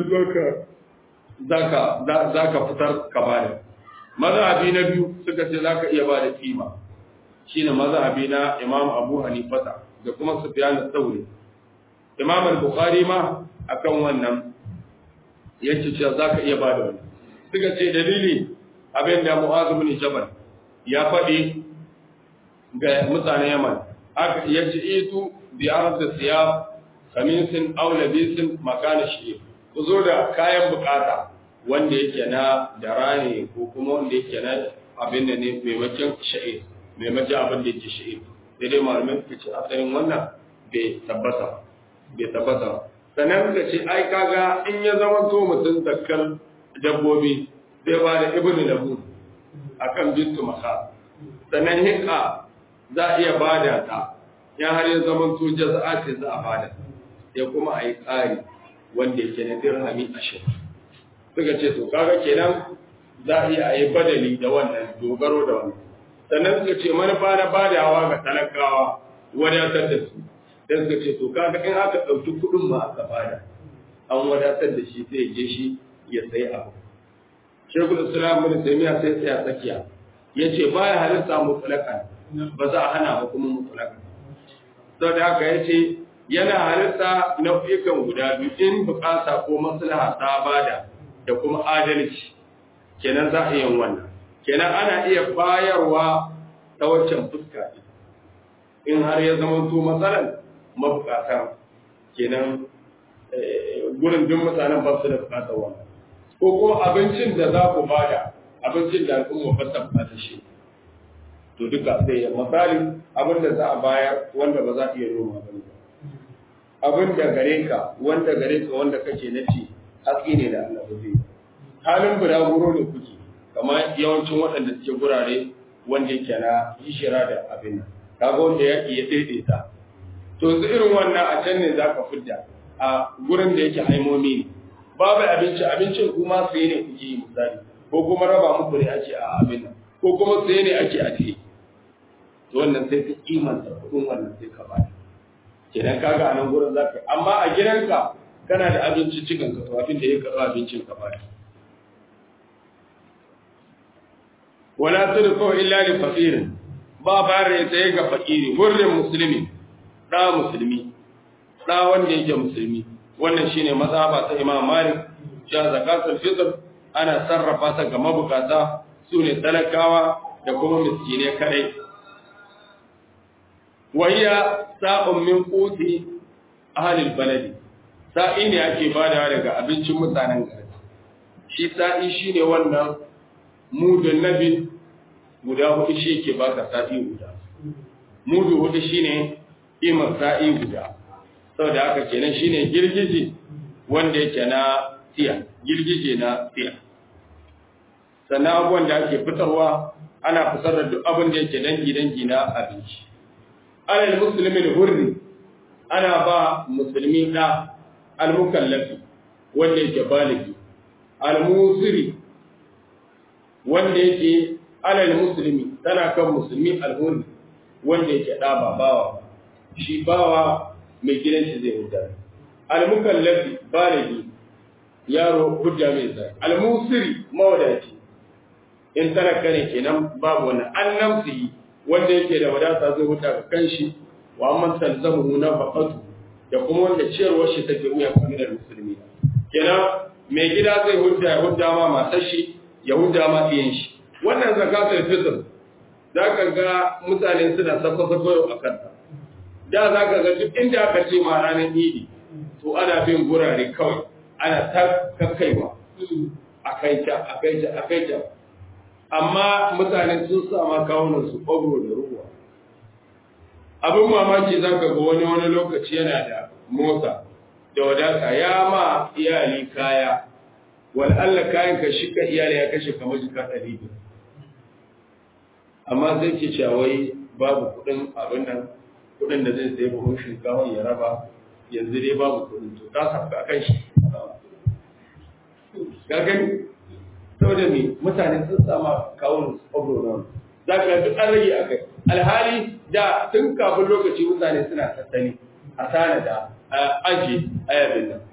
zaka zaka fitar ka bada mazhabi na biyu suka ce zaka iya bada kima shine mazhabi na Imam Abu Hanifa da kuma Sufyan al-Thawri Imam al-Bukhari ma akan wannan yace cewa zaka iya bada wannan suka ce dalili abin da Mu'adh bin Jabal ya faɗi ga mutanen Yaman aka yace itu bi arad siyab kamisin aw labisin makana shi ku zo da kayan bukata wanda yake na dara ne ko kuma wanda yake na abin da ne maimakon sha'ir maimakon abin da yake sha'ir sai dai malamin suka ce asalin wannan bai tabbata bai tabbata sannan suka ce ai kaga in ya zama to mutum zakkar dabbobi zai ba da ibnu lahu akan bintu maka sannan hika za a iya bada ta ya har ya zama to jaza'a ce za a bada ya kuma a yi tsari wanda yake na dirhami ashirin suka ce to kaga kenan za a iya a yi badali da wannan dogaro da wannan sannan suka ce manufa na badawa ga talakawa wadatar da su dan suka ce to kaga in aka ɗauki kuɗin ma aka bada an wadatar da shi sai je shi ya sayi abu shekul islam bin taymiya sai tsaya tsakiya yace baya halitta mutlaqan ba za a hana ba kuma mutlaqan saboda haka yace yana halitta nau'ikan guda biyu in bukata ko maslaha ta bada da kuma adalci kenan za a yin wannan kenan ana iya bayarwa ta waccan fuska in har ya zama to matsalan mabukata kenan gurin duk mutanen ba su da bukatar wannan ko kuma abincin da za ku bada abincin da al'umma ba ta bukata shi to duka sai ya misali abin da za a bayar wanda ba za a iya noma ba abin da gare ka wanda gare ka wanda kake na ci haske ne da Allah zai halin bulaguro ne kuke kamar yawancin waɗanda suke gurare wanda yake na hishira da abin nan kaga wanda ya iya daidaita to su irin wannan a can ne zaka fidda a gurin da yake haimomi ne babu abinci abincin kuma sai ne kuke yi misali ko kuma raba muku ne ake a abin nan ko kuma sai ne ake a ce to wannan sai ka kimanta kuɗin wannan sai ka bada kenan kaga a nan gurin zaka amma a gidanka kana da abinci cikin ka to abin da ya karɓa abincin ka bada wala tudfu illa li faqirin ba bare sai ga fakiri hurrin musulmi da musulmi da wanda yake musulmi wannan shine mazhaba ta Imam Malik cewa zakatul fitr ana sarrafa ta ga mabukata sune talakawa da kuma miskine kadai wahiya sa'un min quti ahli baladi sa'i ne ake badawa daga abincin mutanen gari shi sa'i shine wannan mudun nabi guda hudu shi ke baka sa'i guda mudu hudu shine imar sa'i guda saboda haka kenan shine girgije wanda yake na tiya girgije na tiya sannan abubuwan da ake fitarwa ana fitar da duk abin da yake dangi dangi na abinci alal muslimin hurri ana ba musulmi da al-mukallafi wanda yake baligi al-musiri wanda yake alal muslimi tana kan musulmi al-hurri wanda yake da ba bawa shi bawa mai gidan shi zai hujja al-mukallafi baligi yaro hujja mai zai al-musiri mawadaci in talaka ne kenan babu wannan annabsi wanda yake da wadata zai huta ga kanshi wa amman talzamu nafaqatu da kuma wanda ciyarwar shi take wuya kamar musulmi kenan mai gida zai hudda ya hudda ma matar shi ya hudda ma ɗiyan shi wannan zakatul fitr za ka ga mutane suna sako-sako yau a kanta da za ka ga duk inda aka ce ma ranar idi to ana bin gurare kawai ana ta kakkaiwa a kai ta a kai ta a kai ta amma mutane sun sama kawunan su ƙwabro da ruwa abin mamaki za ka ga wani wani lokaci yana da motsa da wadata ya ma iyali kaya wal Allah kayan ka shika iyali ya kashe kamar jika ɗari amma zai ce wai babu kuɗin abin nan kuɗin da zai sayi buhun shinkawa ya raba yanzu dai babu kuɗin to ta sabka a kan shi ga gani saboda me mutane sun sama kawun obronon za ka duk an rage a kai alhali da tun kafin lokaci mutane suna tattali a tanada a aji ayabin nan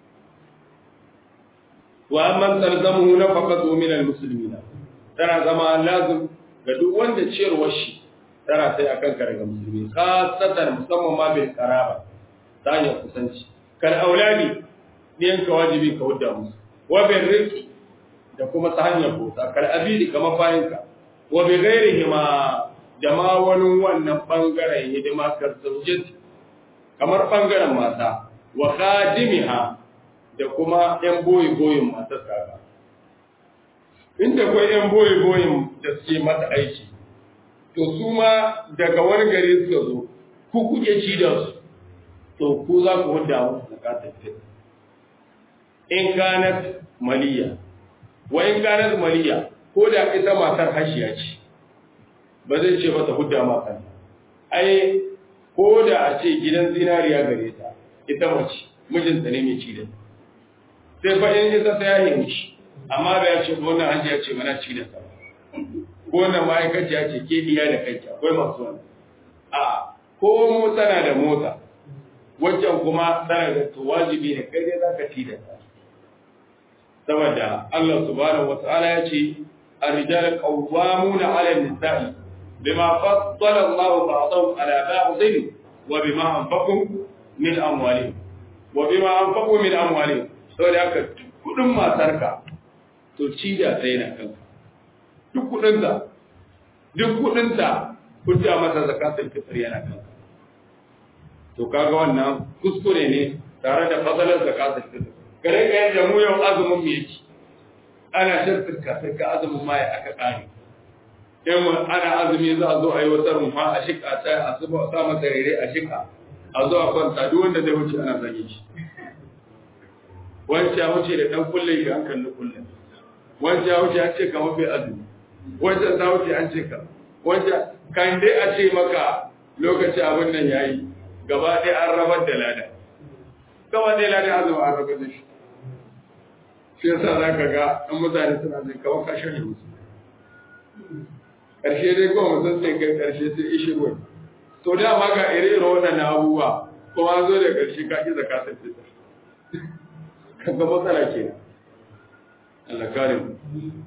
wa amman talzamu nafaqatu min almuslimina tana zama lazim ga duk wanda ciyarwar shi tana sai akan ka daga musulmi khasatan musamman ma bil qaraba ta hanyar kusanci kal auladi ne ka wajibi ka wadda musu wa bil rizqi da kuma ta hanyar bota kal abidi kamar bayinka wa bi ghairihima da ma wani wannan bangaren hidima kar zaujati kamar bangaren mata wa khadimiha da kuma ‘yan boye-boyen matar kaga. Inda kwai ‘yan boye-boyen da suke mata aiki, to su ma daga wani gari suka zo, ku kuke ci da su, to ku za ku hudda musu zakatar fit. In ganat maliya, wa in ganat maliya, ko da ita matar hashiya ce, ba zai ce mata hudda mata. Ai, ko da a ce gidan zinariya gare ta, ita mace, mijinta ne mai ci da ta. sai fa in ita ta yaye mishi amma da ya ce ko wannan hajji ya ce mana ci da sa ko wannan ma'aikaci ya ce ke diya da kanki akwai masu wani a ko mu tana da mota wajen kuma tana da to wajibi ne kai dai zaka ci da sa saboda Allah subhanahu wata'ala ya ce الرجال قوامون على النساء بما فضل الله بعضهم على بعض وبما أنفقوا من أموالهم وبما أنفقوا من أموالهم saboda haka kudin matarka to ci da sai na kanka duk kudinta duk kudinta kudda masa zakatul fitr yana kanka to kaga wannan kuskure ne tare da fadalar zakatul fitr kare ka yadda mu yau azumin mu yake ana shirka shirka azumin ma ya aka kare in ana azumi za a zo a yi wata rumfa a shika ta a zuba sa masa rere a shika a zo a kwanta duk wanda zai wuce ana zage shi wancan ya wuce da ɗan kullum ga an kalli kullum wancan ya wuce an ce ka mafi azumi wancan ta wuce an ce ka wancan kan dai a ce maka lokaci abin nan ya yi gaba ɗaya an rabar da lada gaba ɗaya lada azumi an rabar da shi shi yasa za ka ga ɗan mutane suna zai kawo kashin da musu ƙarshe dai kuma mutum sai kai ƙarshe sai ishi wani to dama ga ire-ire waɗannan abubuwa kuma an zo da ƙarshe ka ƙi zakatar fitar kaga matsala ke Allah kare mu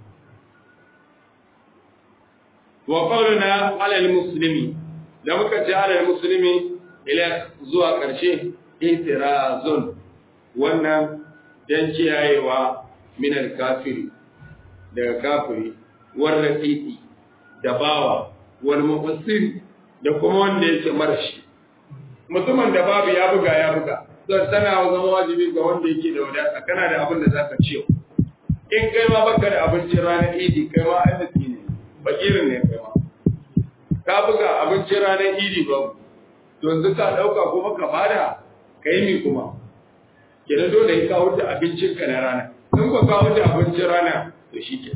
wa qawluna ala almuslimi da muka ce ala almuslimi ila zuwa karshe itirazun wannan dan kiyayewa min alkafiri daga kafiri war raqiqi da bawa wal mufassir da kuma wanda yake marashi mutumin da babu ya buga ya buga don tana zama wajibi ga wanda yake da wadata kana da abin da zaka ciyo in kai ma baka da abincin ranar idi kai ma arziki ne bakirin ne kai ma ka buga abincin ranar idi ba to yanzu ka dauka kuma ka bada kai mi kuma kenan dole ka wuce abincin ka na rana in ba ka wuce abincin rana to shike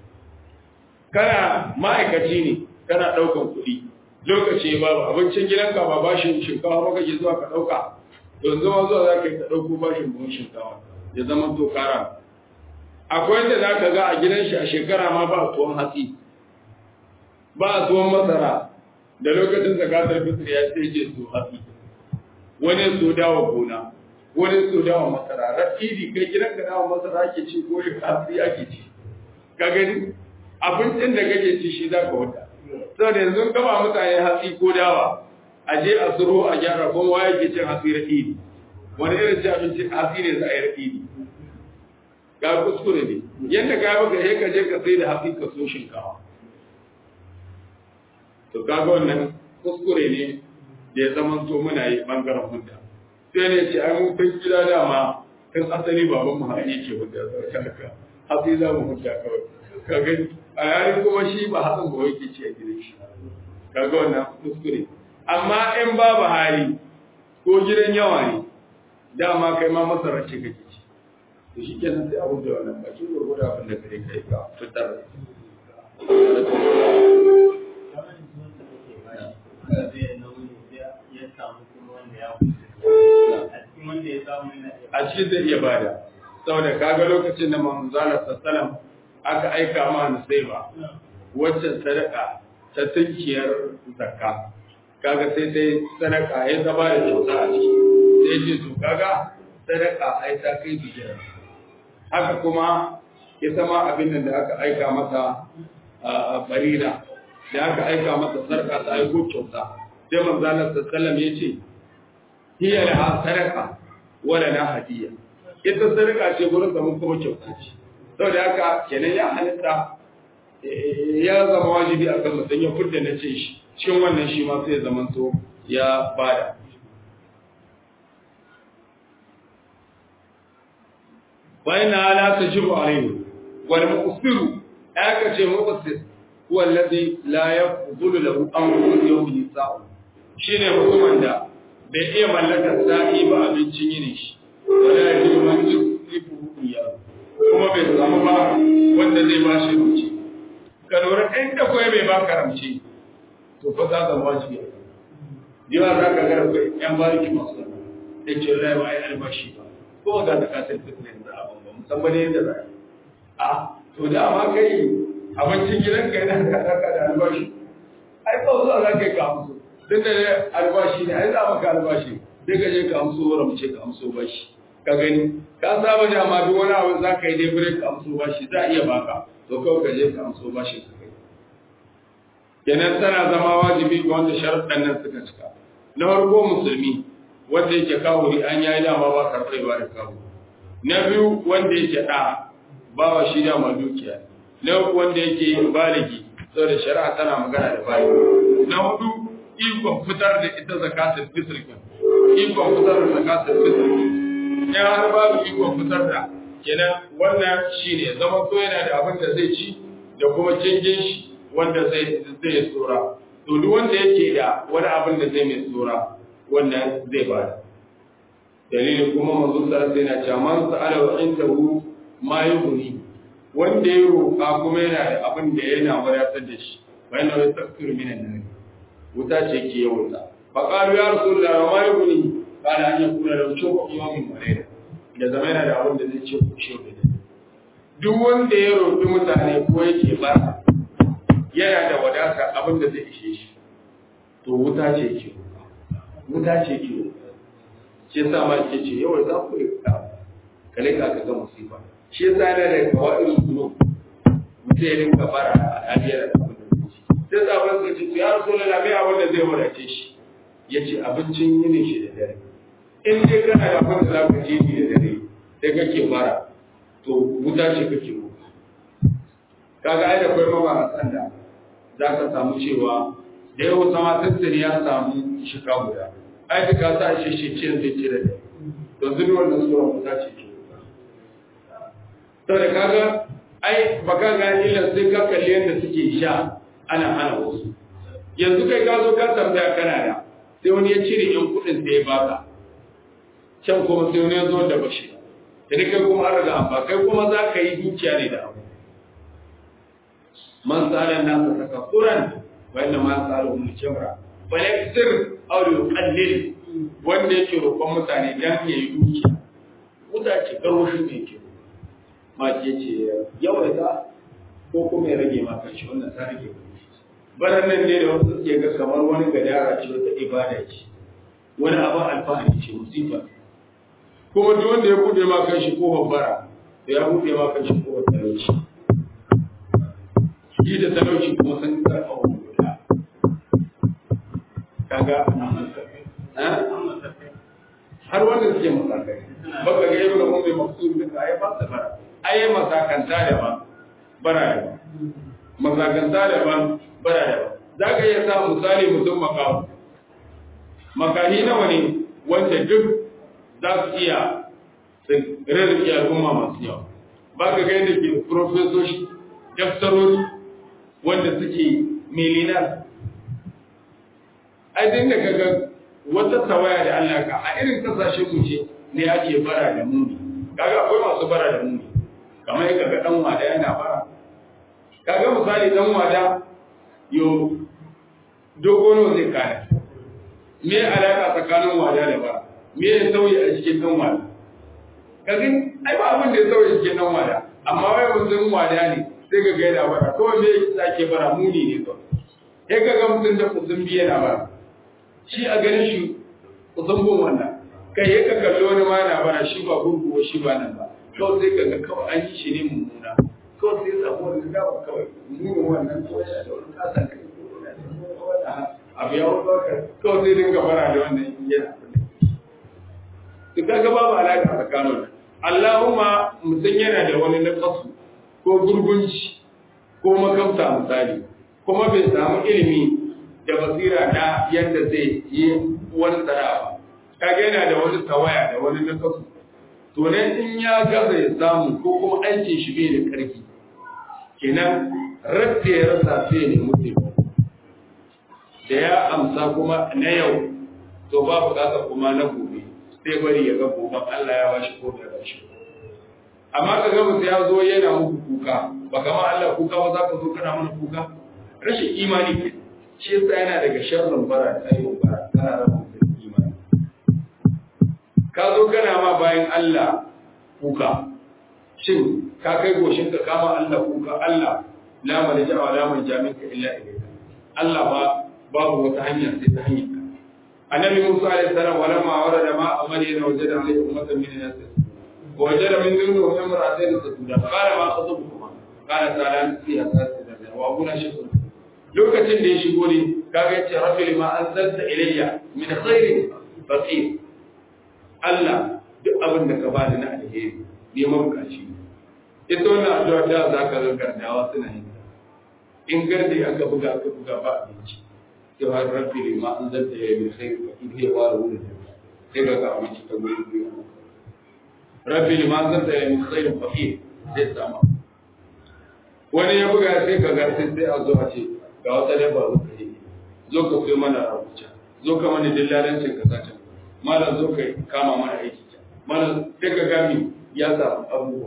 kana ma'aikaci ne kana daukan kuɗi lokaci babu abincin gidanka ba bashin shinkafa ba kake zuwa ka dauka yanzu ma zuwa za ka yi ta ɗauko bashin buhun shinkawa ya zama to kara akwai yadda za ka ga a gidan shi a shekara ma ba tuwon hatsi ba tuwon masara da lokacin zakatar fitr ya sai je su hatsi wani su dawa gona wani su dawa masara rafidi kai gidan ka dawa masara ake ci ko hatsi ake ci ka gani abincin da kake ci shi za ka wuta saboda yanzu gaba mutane hatsi ko dawa a je a suro a gyara kuma waye ke cin hatsi raɗidi wani irin ci abincin hatsi ne za a yi raɗidi ga kuskure ne yadda ka baka sai ka je ka sai da haƙi ka so shinkawa to kaga wannan kuskure ne da ya zama to muna yi bangaren hudda sai ne ce ai mun kai gida dama kan asali baban mu haƙi yake hudda sarka haƙi za mu hudda kawai ka gani a yayin kuma shi ba hakan ba yake ce a gidan shi kaga wannan kuskure amma in babu hali ko gidan yawa ne dama kai ma masarar ce kake ci to shi kenan sai abu da wannan bakin gurgurda abin da kare kai ka fitar a cikin zai iya bada saboda kaga lokacin da manzala sallam aka aika ma nusaiba waccan sadaka ta tunkiyar zakka kaga sai dai sadaka ya zama da kyauta a ciki sai ce to kaga sadaka ai ta kai bijira haka kuma ya sama abin nan da aka aika mata a barira da aka aika mata sarka ta aiko kyauta sai manzo Allah sallallahu ya ce hiya la sadaka wala na hadiya ita sadaka ce gurin da mun kuma kyauta ce saboda haka kenan ya halitta ya zama wajibi akan mutum ya fudda na ce shi cikin wannan shi ma sai zaman to ya bada bayan la tajibu alayhi wal muqsiru aka ce muqsir huwa alladhi la yaqbulu lahu amru yawmi sa'u shine mutumin da bai iya mallakar sa'i ba abincin yini shi wala yajibu man yusifu iyyahu kuma bai samu ba wanda zai ba shi ruci ka lura in da koyi bai ba karamci to fa za ka wajibi yawa za ka ga akwai yan bariki masu da ce lai ba ai albashi ba ko ga da kasar fitnin da abin ba musamman yadda za a to da ma kai abincin gidan ka yana ka daka da albashi ai ba zuwa za ka yi ka amso duk da albashi ne ai za maka albashi sai ka je ka amso wara mu ce ka amso bashi ka gani ka saba da ma duk wani abu za ka yi dai break ka amso bashi za a iya baka to kawai ka je ka amso bashi ka kai kenan tana zama wajibi ga wanda sharuɗan nan suka cika na farko musulmi wanda yake kawo an yayi dama ba karɓar ba da kawo na biyu wanda yake ɗa ba wa shi dama dukiya na uku wanda yake baligi saboda shari'a tana magana da bayi na hudu ikon fitar da ita zakatul fitr ikon fitar da zakatul fitr in har babu ikon fitar da kenan wannan shine zama so yana da abin da zai ci da kuma cingin shi wanda zai zai tsora to duk wanda yake da wani abin da zai mai tsora wannan zai ba dalilin kuma manzo sallallahu alaihi wasallam cewa man sa'ala wa indahu ma yughni wanda ya roƙa kuma yana da abin da yana wadatar da shi wa yana da tafsir min an wuta ce ke yawan fa qalu ya rasulullah wa ma yughni qala an yakuna lahu shawqun yawmin wa layla da zama yana da abin da zai ce ku shi duk wanda ya roƙi mutane ko yake ba yana da wadata abin da zai ishe shi to wuta ce ke wuta ce ke shi yasa ma ke ce yawa za ku rika kale ka ga musifa shi yasa yana da kawai suno mutum ya rinka fara a aliyar da abin da zai ci sai sabon suka ce ya rasu lalla mai abin da zai wadace shi ya ce abincin yinin shi da dare in dai kana da abin da za ka ci da dare sai kake fara to wuta ce kake roƙa kaga ai da kai mabaratan da za ka samu cewa da yau sama tattali ya samu shika guda ai da ka sa shi shi ce zai ce da dare to zuni wannan sura wuta ce ke saboda kaga ai baka ga illan sai ka kalli yadda suke sha ana hana wasu yanzu kai ka zo ka tambaya kana da sai wani ya cire yan kuɗin sai ya baka can kuma sai wani ya zo da bashi da kai kuma an riga amma kai kuma za ka yi dukiya ne da abu man tsara na ka saka kuran wanda ma tsara mu jamra wala sir aw yuqallil wanda yake roƙon mutane dan ya yi dukiya wuta ce garwashi ne ke ma ke ce yawaita ko kuma ya rage ma kanshi wannan ta rage baran nan ne da wasu suke ga kamar wani gadara ce wata ibada ce wani abin alfahari ce musifa kuma duk wanda ya bude ma kan shi kofar bara da ya bude ma kan shi kofar talauci shi da talauci kuma sun karfa wa guda kaga har wanda suke masakai baka ga yau da mun mai maksud da kai ba su bara ai masakanta daban bara daban masakanta daban bara daban za ka iya sa misali mutum makamu makahi nawa ne wanda duk za su iya su rarrake al'umma masu yawa ba ka ga yadda ke profesoshi daftarori wanda suke milinar ai da kaga wata tawaya da Allah ka a irin kasashen mu ce ne ake bara da muni kaga akwai masu bara da muni kamar yadda ga dan wada yana bara kaga misali dan wada yo dogono zai kana me alaka tsakanin wada da bara me ya sauyi a cikin dan wada kaga ai ba abin da ya sauyi cikin dan wada amma wai mutum wada ne sai ga gaida bara kawai me yake sake bara muni ne to sai kaga mutum da mutum biye na bara shi a ganin shi kusan bin wannan kai ya ka kalli wani ma na bara shi ba gurguwa shi ba nan ba kawai sai ka ga kawai an yi shi ne mummuna kawai sai samu wani gawa kawai munin wannan kawai da wani kasan kai abu ya wuce kawai sai dinga bara da wannan yana to kaga babu alaƙa tsakanin Allahumma mutum yana da wani naqasu ko gurgunci ko makamta misali kuma bai samu ilimi da basira na yadda zai yi wani tsara ba kaga yana da wani tawaya da wani nakasu to nan in ya gaza ya samu ko kuma aikin shi bai da karfi kenan radda ya rasa sai ne mutum da ya amsa kuma na yau to ba bukata kuma na gobe sai bari ya ga gobe Allah ya bashi ko bai bashi amma ka ga mutum ya zo yana muku kuka ba kama Allah kuka ba za ka zo kana mana kuka rashin imani ke shi yasa yana daga sharrin bara da ayyukan bara kana raba mutum imani ka zo kana ma bayan Allah kuka shin ka kai goshin ka kama Allah kuka Allah la malja wa la manja minka illa ilayka Allah ba babu wata hanya sai ta hanyar ka annabi Musa alaihi salam walamma warada ma amalina wajada alaihi ummatan min nas ووجد من دونه امرأتين تسودان قال ما خطبكما قال تعالى في أساس وأبونا شكر lokacin da ya shigo ne kaga yace rabbi lima anzalta ilayya min khairin faqir Allah duk abin da ka bani na alheri ne mabukaci ita wannan addu'a da za ka ga gardawa suna yin in gardi aka buga aka buga ba abinci sai har rabbi lima anzalta ilayya min khairin faqir sai fara wurin sai ga abinci ta gurin gurin rabbi lima anzalta ilayya min khairin faqir sai sama wani ya buga sai ka ga sai a zo a ce ga wata dabba zo ka yi zo ka kai mana rabuca zo ka mana dillalancin ka zata malam zo ka kama mana aiki ta malam sai ka gami ya samu abubuwa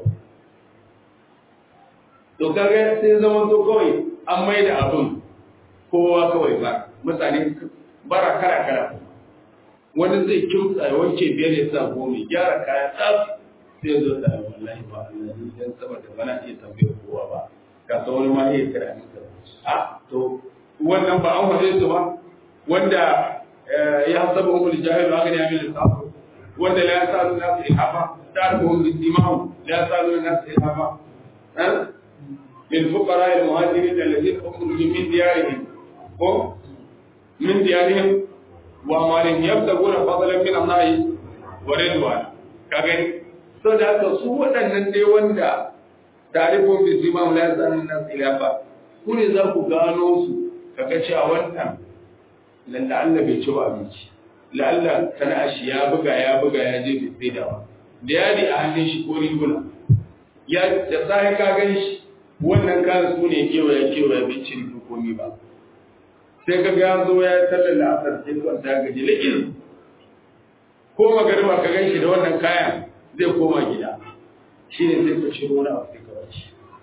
to kaga sai zama to kawai an mai da abun kowa kawai ba mutane bara kara kara wani zai kimtsa ya wanke biyar ya sa goma gyara kaya tsaf sai zo da wallahi ba Allah dan saboda bana iya tambayar kowa ba ka san wani ma iya kira ni a to wannan ba an waje su ba wanda ya hasabu umul jahil wa gani amin safu wanda la yasalu nas ilhafa ta'rifuhum bisimahum la yasalu nas ilhafa min fuqara al muhajirin alladhina ukhriju min diyarihim ko min diyarihim wa amalihim yabtaguna fadlan min Allah wa ridwan ka gani saboda haka su waɗannan dai wanda tarifin bisimam la yasalu nas ilhafa ku ne za ku gano su kaga cewa wannan lalla Allah bai ci ba abinci lalla sana'a shi ya buga ya buga ya je bai sai da ba da yadi a hannun shi ko riguna ya da sai ka gani shi wannan kan su ne kewaye kewaye bai ci rigu komi ba sai ka ga zo ya tallala asar sai kwanta gaji likin ko magariba ka gan shi da wannan kayan zai koma gida shine sai ka shiro na abu sai ka bace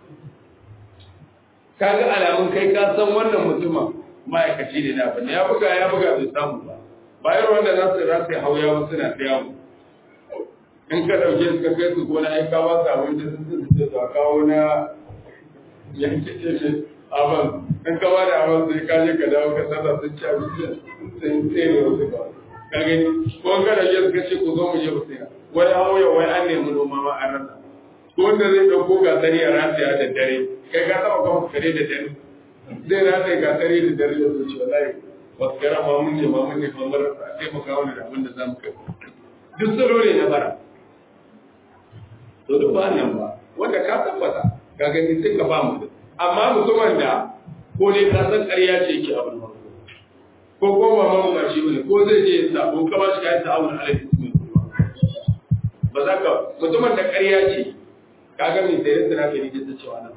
kaga alamun kai ka san wannan mutumin ma'aikaci ne na bane ya buga ya buga bai samu ba bayan wanda za su rasa hauya ba suna ta yawo in ka dauke su ka kai su gona ai ka ba su abin da sun ce su kawo na yanke ce aban in ka ba da aban sai ka je ka dawo ka sata sun ci abinci sai tsere wasu ba ka gani ko ka dauke su ka ce ku zo mu je mu tsaya wani hauya wai an nemi noma ma an rasa ko wanda zai dauko gasari a rataya da dare kai ka taba kawo kare da dare zai rataya gasari da dare da zuci wallahi wasu kara ma mun ne ma mun ne ma mara a taimaka wani da abin da za mu kai duk salo ne na bara to duk ba nan ba wanda ka tabbata ka gani sai ka ba mu amma mutumin da ko ne ka san ƙarya ce yake abin farko ko ko ba ma ba shi bane ko zai je ya sabo ka ba shi kayan ta'awun alaihi ba za ka mutumin da ƙarya ce ka ga mai sayar da nake rike ta cewa nan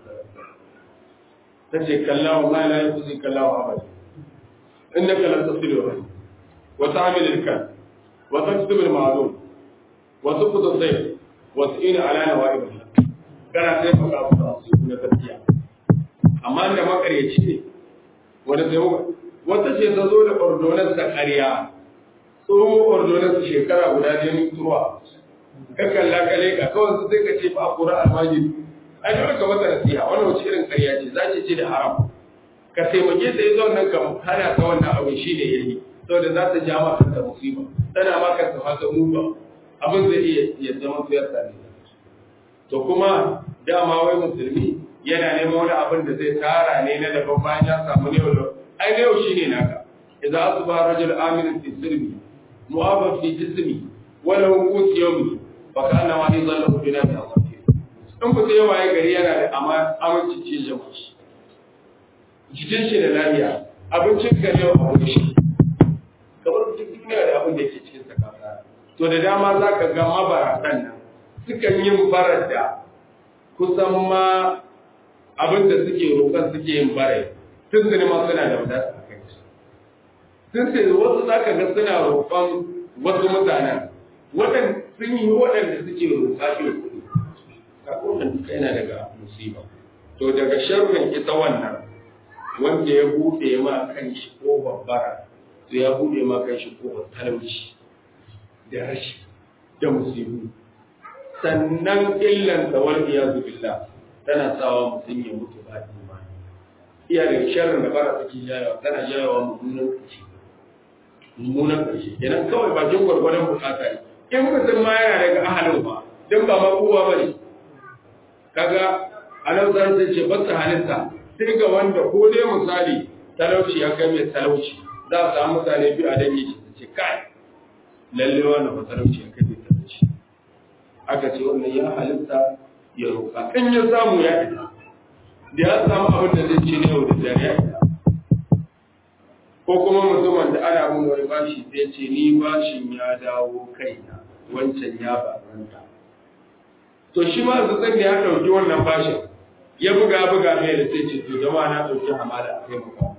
ta ce kallawa ma la yuzi kallawa abada innaka lan tasilu rahim wa ta'mil al-kan wa taksib al-ma'lum wa tuqdu al-dayf wa tu'ina ala nawa'ib al-haq kana sai ka ga su na gaskiya amma da makaryaci ne wanda sai wata ce ta zo da ordonan ta ƙarya tsohon ordonan su shekara guda ne turuwa ka kalla ka leka kawai su sai ka ce ba kura almajiri a dole ka masa nasiha wannan wace irin ƙarya ce za ki ce da haram ka taimake ta yi nan ka hana ta wannan abin shi ne yayi saboda za ta ja maka ta musiba tana maka ta fata muba abin zai iya ya zama fiyar da ne to kuma dama wai musulmi yana neman wani abin da zai tara ne na daban bayan ya samu ne wala ai ne yau shine naka idza asba rajul amin fi sirri mu'afa fi jismi wala qut yawmi fa kana ma yadhallu bi nafsi asafir in ku sai waye gari yana da aminci ce jama'a jikin shi da lafiya abincin ka yau a wuri shi kamar duk duniya da abin da ke cikin sa kasa to da dama za ka ga mabaratan nan sukan yin barar da kusan ma abin da suke roƙon suke yin bare tun su ma suna da wadata a kai tun sai wasu za ka ga suna roƙon wasu mutanen waɗanda sun yi waɗanda suke roƙa shi kuɗi kaga wannan duka yana daga musiba to daga sharrin ita wannan wanda ya buɗe ma kan shi ko babbara to ya buɗe ma kan shi ko talauci da rashi da musibu sannan illan da wal iyazu billah tana sawa mutum ya mutu ba imani iya da sharrin da bara take jayawa tana jayawa mummunan kashi mummunan kashi idan kawai bakin gwargwadon bukata ne in mutum ma yana daga ahalin ba don ba ma kowa ba ne kaga anan zan ce ba ta halitta sai ga wanda ko dai misali talauci ya kai mai talauci za a samu mutane biyu a dangi su ce kai lalle wannan ba talauci ya kai mai talauci aka ce wannan ya halitta ya roƙa in ya samu ya ita da ya samu abin da zai ci ne yau da dare ya ita ko kuma mutumin da ana bin wani bashi sai ce ni bashin ya dawo kaina wancan ya baranta to shi ma zan ya ɗauki wannan bashin ya buga buga mai da sai ce to jama'a na ɗauki hamada a kai maka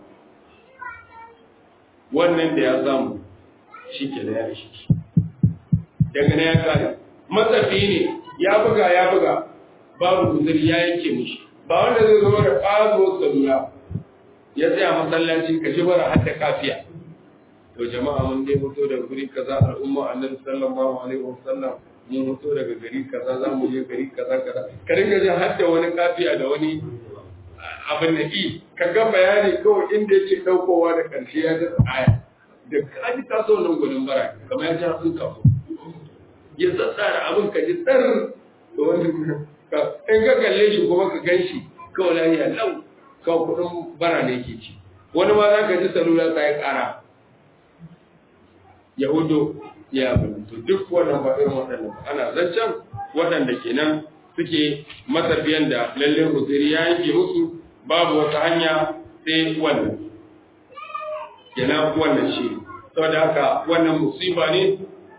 wannan da ya samu shi ke da ya shi daga na ya kare matsafi ne ya buga ya buga babu guzuri ya yanke mishi ba wanda zai zama da ƙazo salula ya tsaya masallaci ka ji bara hadda kafiya to jama'a mun dai fito daga guri kaza al'umma annabi sallallahu alaihi wasallam mun fito daga gari kaza za mu je gari kaza kaza ka dinga jin hadda wani kafiya da wani abin da i ka ga bayani kawai inda yake daukowa da karshe ya ga aya da kaji ta so nan gudun bara kamar ya ji sun kafo ya tsatsara abin ka ji tsar to wani ka in ka kalle shi kuma ka gan shi kawai lafiya lau kawai kudin bara ne ke ci wani ma za ka ji salula ta yi kara yahudu ya abin to duk wannan ba irin waɗannan ba ana zancen waɗanda kenan suke matafiyan da lalle huzuri ya yanke musu babu wata hanya sai wannan kenan wannan shi saboda haka wannan musiba ne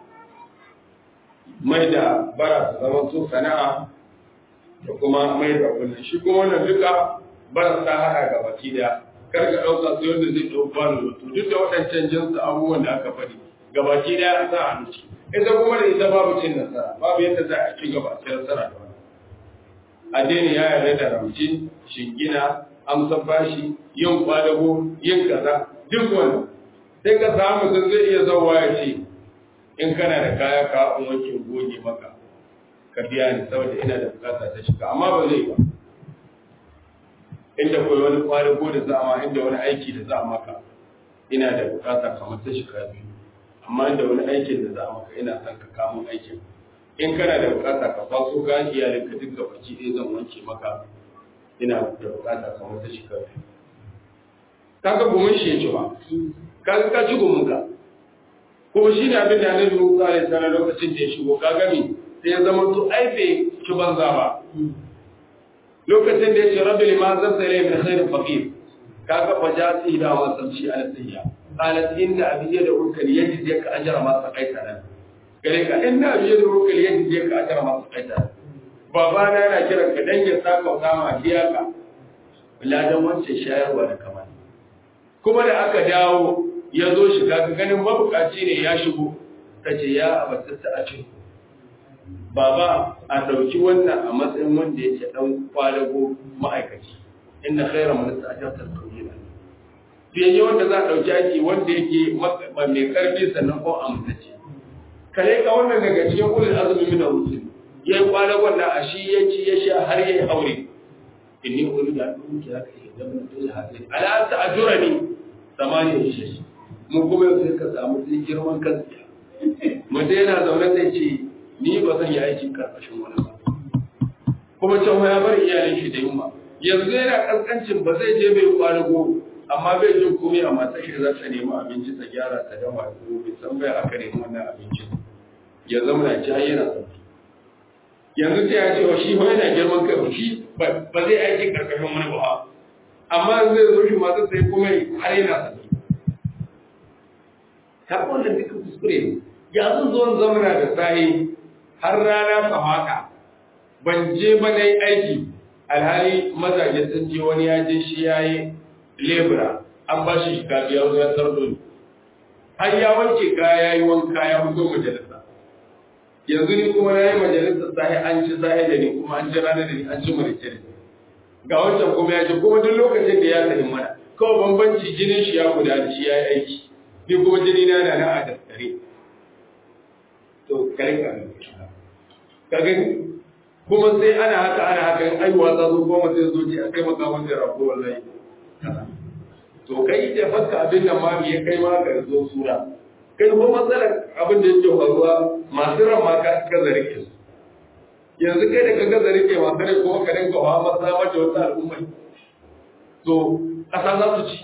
mai da bara su zama su sana'a da kuma mai da wannan shi kuma wannan duka bara ta haɗa ga baki daya kar ka ɗauka sai wanda zai ɗau bani wato duk da waɗancan jinsu abubuwan da aka faɗi gabaki daya za a nuci ita kuma da ita babu cin nasara babu yadda za a ci gaba ci nasara da wani addini ya yarda da ramci shingina amsa bashi yin kwadago yin kaza duk wannan sai ka samu mutum zai iya zauwa ya ce in kana da kaya ka in wanke goge maka ka biya ni saboda ina da bukata ta shiga amma ba zai ba inda koyi wani kwadago da za a ma inda wani aiki da za a maka ina da bukata kamar ta shiga biyu amma da wani aikin da za a maka ina son ka kamun aikin in kana da bukata ka faso ka iyalin ka duka baki ɗaya zan wanke maka ina da bukata kamar ta shiga biyu ka ga gumin shi ya ci ba ka ka ci gumin ka kuma shi ne abin da annabi Musa alaihi salam lokacin da ya shigo ka gami sai ya zama to ai bai ci banza ba lokacin da ya ce rabbi lima zan sai min khairin faqir kaga fa ja si da wa samshi ala sayya qalat inna abi da ukal yajid yaka ajra ma saqaita nan gare ka inna abi da ukal yajid yaka ajra ma saqaita baba na yana kiran ka dan ya saka kama biya ka ladan wancan shayarwa da kamar kuma da aka dawo ya zo shi kaga ganin mabukaci ne ya shigo ta ce ya abatta a cikin baba a ɗauki wannan a matsayin wanda yake ɗan kwalago ma'aikaci inda khaira man sa'ajarta tawila fiye wanda za a ɗauki aiki wanda yake mai karfi sannan ko amsaci kare ka wannan daga cikin ulul azumi min ar-rusul yayi kwalagon da a shi ya ci ya sha har yayi aure inni uridu an unki haka idan mutum hadin ala ta'jurani samani shi mu kuma sai ka samu sai girman kansa mutum yana zaune zai ce ni ba zan yi aikin karkashin wani ba kuma can ya bar iyalin shi da yunwa yanzu yana kaskancin ba zai je bai kwalago amma bai jin komai a matar shi za ta nemi abinci ta gyara ta dafa ko bai san bai aka nemi wannan abinci ya zama na ci yana sauki yanzu sai ya ce wa shi yana girman kai ba shi ba zai aiki karkashin wani ba amma zai zo shi masu sai kuma har yana sauki ta wannan duka kuskure ne yanzu zuwan zamana da sahi har rana samaka ban je ba na yi aiki alhali mazaje sun je wani ya je shi ya yi lebura an ba shi shiga biyar zuwa sardo ne har ya wanke kaya ya yi wanka ya fito majalisa yanzu ni kuma na yi majalisa sahi an ci sahi da ni kuma an ci rana da ni an ci marice da ga wancan kuma ya ce kuma duk lokacin da ya sahi mana kawai bambanci jinin shi ya guda da shi ya yi aiki ni kuma jini na na na a daskare to kare ka ka gani kuma sai ana haka ana haka in aiwa ta zo goma sai zo ce a kai maka wanda ya rabu wallahi to kai da fakka abin nan ma me ya kai ma ka zo sura kai ko matsalar abin da yake faruwa masu ran ma ka ka zarike su yanzu kai da ka ga zarike ma kare kuma ka dinga hawa masa mata wata al'umma to kasa za su ci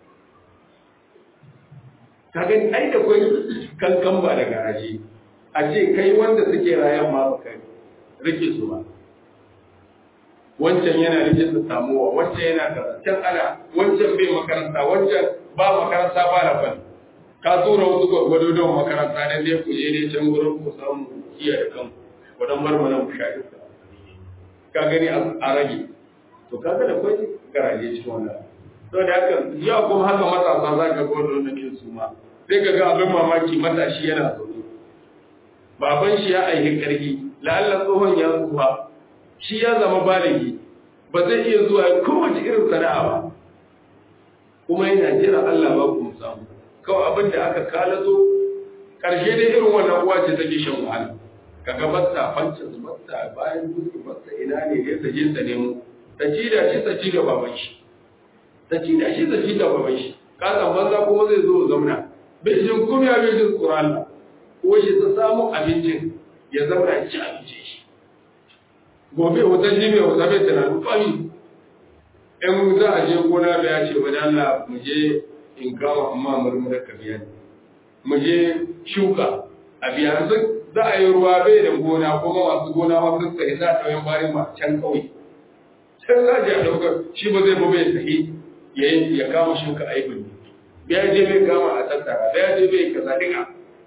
ka gani ai da kwai kankan ba da garaje a ce kai wanda suke rayan ma baka rike su ba wancan yana rike su samuwa wancan yana kaza can ana wancan bai makaranta wancan ba makaranta ba na fan ka tura wasu gwagwado don makaranta ne dai ku je ne can gurin ku samu iya da kan wadan bar mana mu shaɗi ka gani a rage to kaga da kwai garaje cikin wannan to da haka yau kuma haka matasa za ka ga wannan ne su ma sai ka ga abin mamaki matashi yana zaune baban shi ya aihi ƙarfi la'alla tsohon ya tsufa shi ya zama baligi ba zai iya zuwa kowace irin sana'a ba kuma yana jira Allah ba ku samu kawai abin da aka kalazo ƙarshe dai irin wannan uwa ce take shan wahala kaga basta fanci basta bayan duk basta ina ne ya taje ta nemo ta ci da shi ta ci da baban shi ta ci da shi ta ci da baban shi ka san banza kuma zai zo zauna bai jin kumiya bai jin tsoron Allah ko shi ta samu abincin ya zauna ya ci abinci shi gobe wata jibi wata bai tunanin fami in za a je gona da ya ce wani Allah mu je in kama amma murmura ka biya mu je shuka a biya su za a yi ruwa bai da gona kuma masu gona ma sun sai za a ɗauyin bayan ma can ƙauye can za a je a ɗaukar shi ba zai ba bai sahi ya kama shuka aibin biya je bai kama a tattara biya je bai kaza duka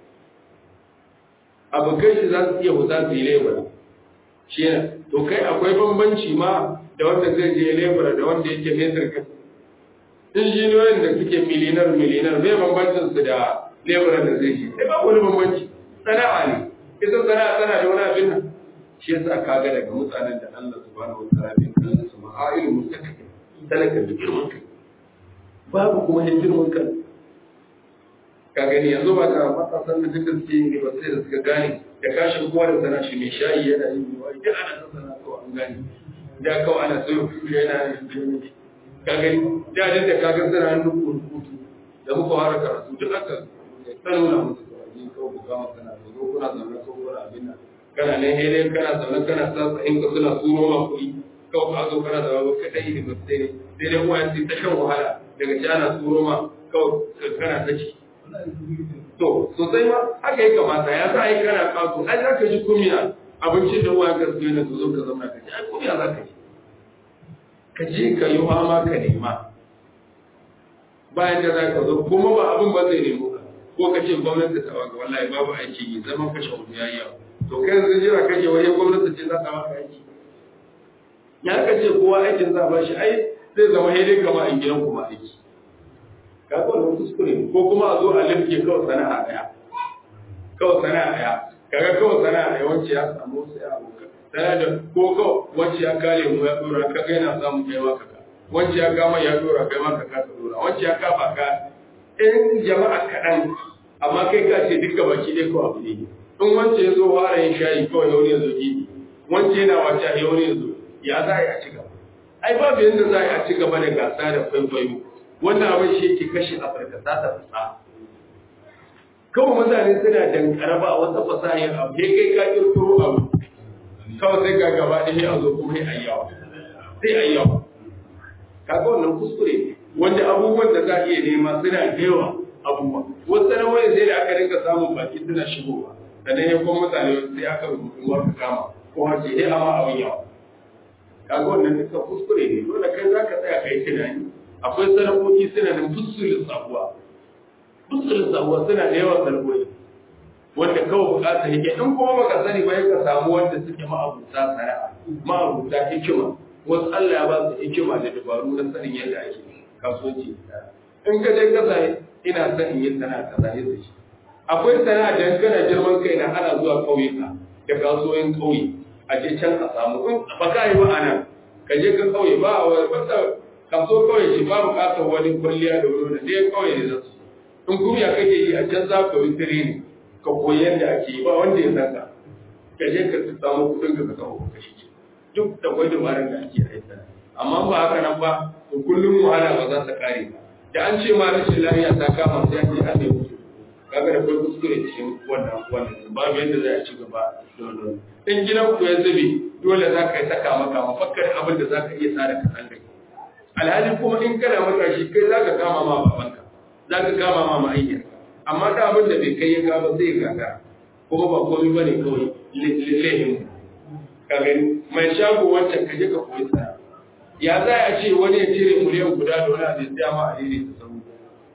abokai shi za su iya huta su yi lebura shi ne to kai akwai bambanci ma da wanda zai je lebura da wanda yake metar kan injiniyoyin da suke milinar milinar bai bambancin su da lebura da zai je sai ba wani bambanci sana'a ne ita sana'a tana da wani abin nan shi yasa kaga daga mutanen da Allah subhanahu wa ta'ala bin kan su ma'ailu mustaqim talaka da girman kai babu kuma yin girman kai ka gani yanzu ba da matasan da duka suke yin ba sai da suka gane da kashin kowa da sana shi mai shayi yana yin yiwa idan ana son sana kawai an gane da kawai ana so yana yin ka gani da da da kaga sana hannun rubutu da muka fara karatu duk aka ta nuna musu kawai ni kawai ku kama kana zo kuna zaune ko kuna abin nan kana ne hele kana zaune kana sa in ka suna turo ma kuɗi kawai ka zo kana zaune ka dai da ba sai ne sai dai kuma sai ta shan wahala daga ci ana turo ma kawai kana ta ci To, sosai ma haka ya kamata ya za a yi kana kaso, ai za ka ji kumiya abincin da uwa ka zuwa na zo ka zama ka ji, ai kumiya za ka ji. ka je ka yi fama ka nema bayan da za ka zo kuma ba abin ba zai nemo ka ko ka ce gwamnati ta baka wallahi babu aiki yi zaman kashe wani yayi yawa to kai yanzu jira kake wani gwamnati ce za ta maka aiki ya ka ce kowa aikin za ba shi ai zai zama haidai kama a gidan kuma aiki ka ga wannan kuskure ko kuma a zo a limke kawai sana'a daya kawai sana'a daya kaga kawai sana'a daya wacce ya samu sai a abokan sana'a da ko kawai wacce ya kare mu ya dora ka ga yana samu kai ma ka wacce ya kama ya dora kai ma ka ka dora wacce ya kafa ka in jama'a kaɗan amma kai ka ce duka baki ɗaya ko abu ne in wance ya zo fara yin shayi kawai ya wani ya zo gidi wance yana wacce ya wani ya zo ya za a yi a ci gaba ai babu yadda za a yi a ci gaba da gasa da kwaikwayo wannan abin shi yake kashe afirka za ta fasa kawai mutane suna dankara ba wata fasahin abu sai kai ka kirkiro abu kawai sai ga gaba ɗaya a zo kuma sai ayyawa sai ayyawa kaga wannan kuskure ne wanda abubuwan da za a iya nema suna da yawa abubuwa wasu sanarwar sai da aka rinka samun baki suna shigowa sannan ya kuma mutane sai aka rubutu ka kama ko har sai dai amma abin yawa kaga wannan duka kuskure ne dole kai za ka tsaya kai tunani akwai sanarwoyi suna da fusulun sabuwa fusulun sabuwa suna da yawan sanarwoyi wanda kawai bukata yake in kuma baka sani ba ka samu wanda suke ma'abuta sana'a ma'abuta hikima wasu Allah ya ba su hikima da dabaru na sanin yadda ake kasuwanci in ka je kasa ina son in yi sana'a kaza ya shi akwai sana'a da kana girman kai na ana zuwa ƙauyuka da kasuwoyin ƙauye a je can a samu in ba ka yi ba ana ka je ka ƙauye ba a wata kaso ƙauye shi ba buƙatar wani kwalliya da wuri da ɗaya ƙauye ne zasu in kuma kake yi a can za ka yi tireni ka koyi yadda ake yi ba wanda ya san ka ka je ka samu kuɗin ka ka kawo ka shi duk da kwai dabarar da ake aika amma ba haka nan ba to kullum wahala ba za ta kare ba da an ce ma rashin lafiya ta kama sai an je an nemi mutu kaga da kai kuskure cikin wannan wannan babu yadda za a ci gaba da wannan in gidan ku ya zube dole za ka yi saka maka mafakkar abin da za ka iya tsara ka san kai alhali kuma in kana matashi kai za ka kama ma babanka za ka kama ma ma'aikiyarka amma da abin da bai kai ya gaba sai ya gaga kuma ba komai ba ne kawai lehin ka gani mai shago wancan ka je ka koyi sana ya za a ce wani ya cire miliyan guda da wani abin tsaya ma a daidai ta samu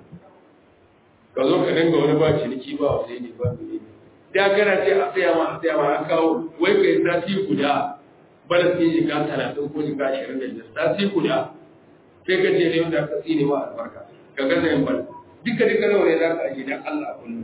ka zo ka dinga wani ba ciniki ba wa ne ba ne da kana ce a tsaya ma a tsaya ma an kawo wai ka yi sati guda bala sun yi shiga talatin ko shiga ashirin da biyar sati guda sai ka je ne wanda ka tsine ma albarka ka gaza yin bala duka duka nawa ne za ka aje dan Allah kullum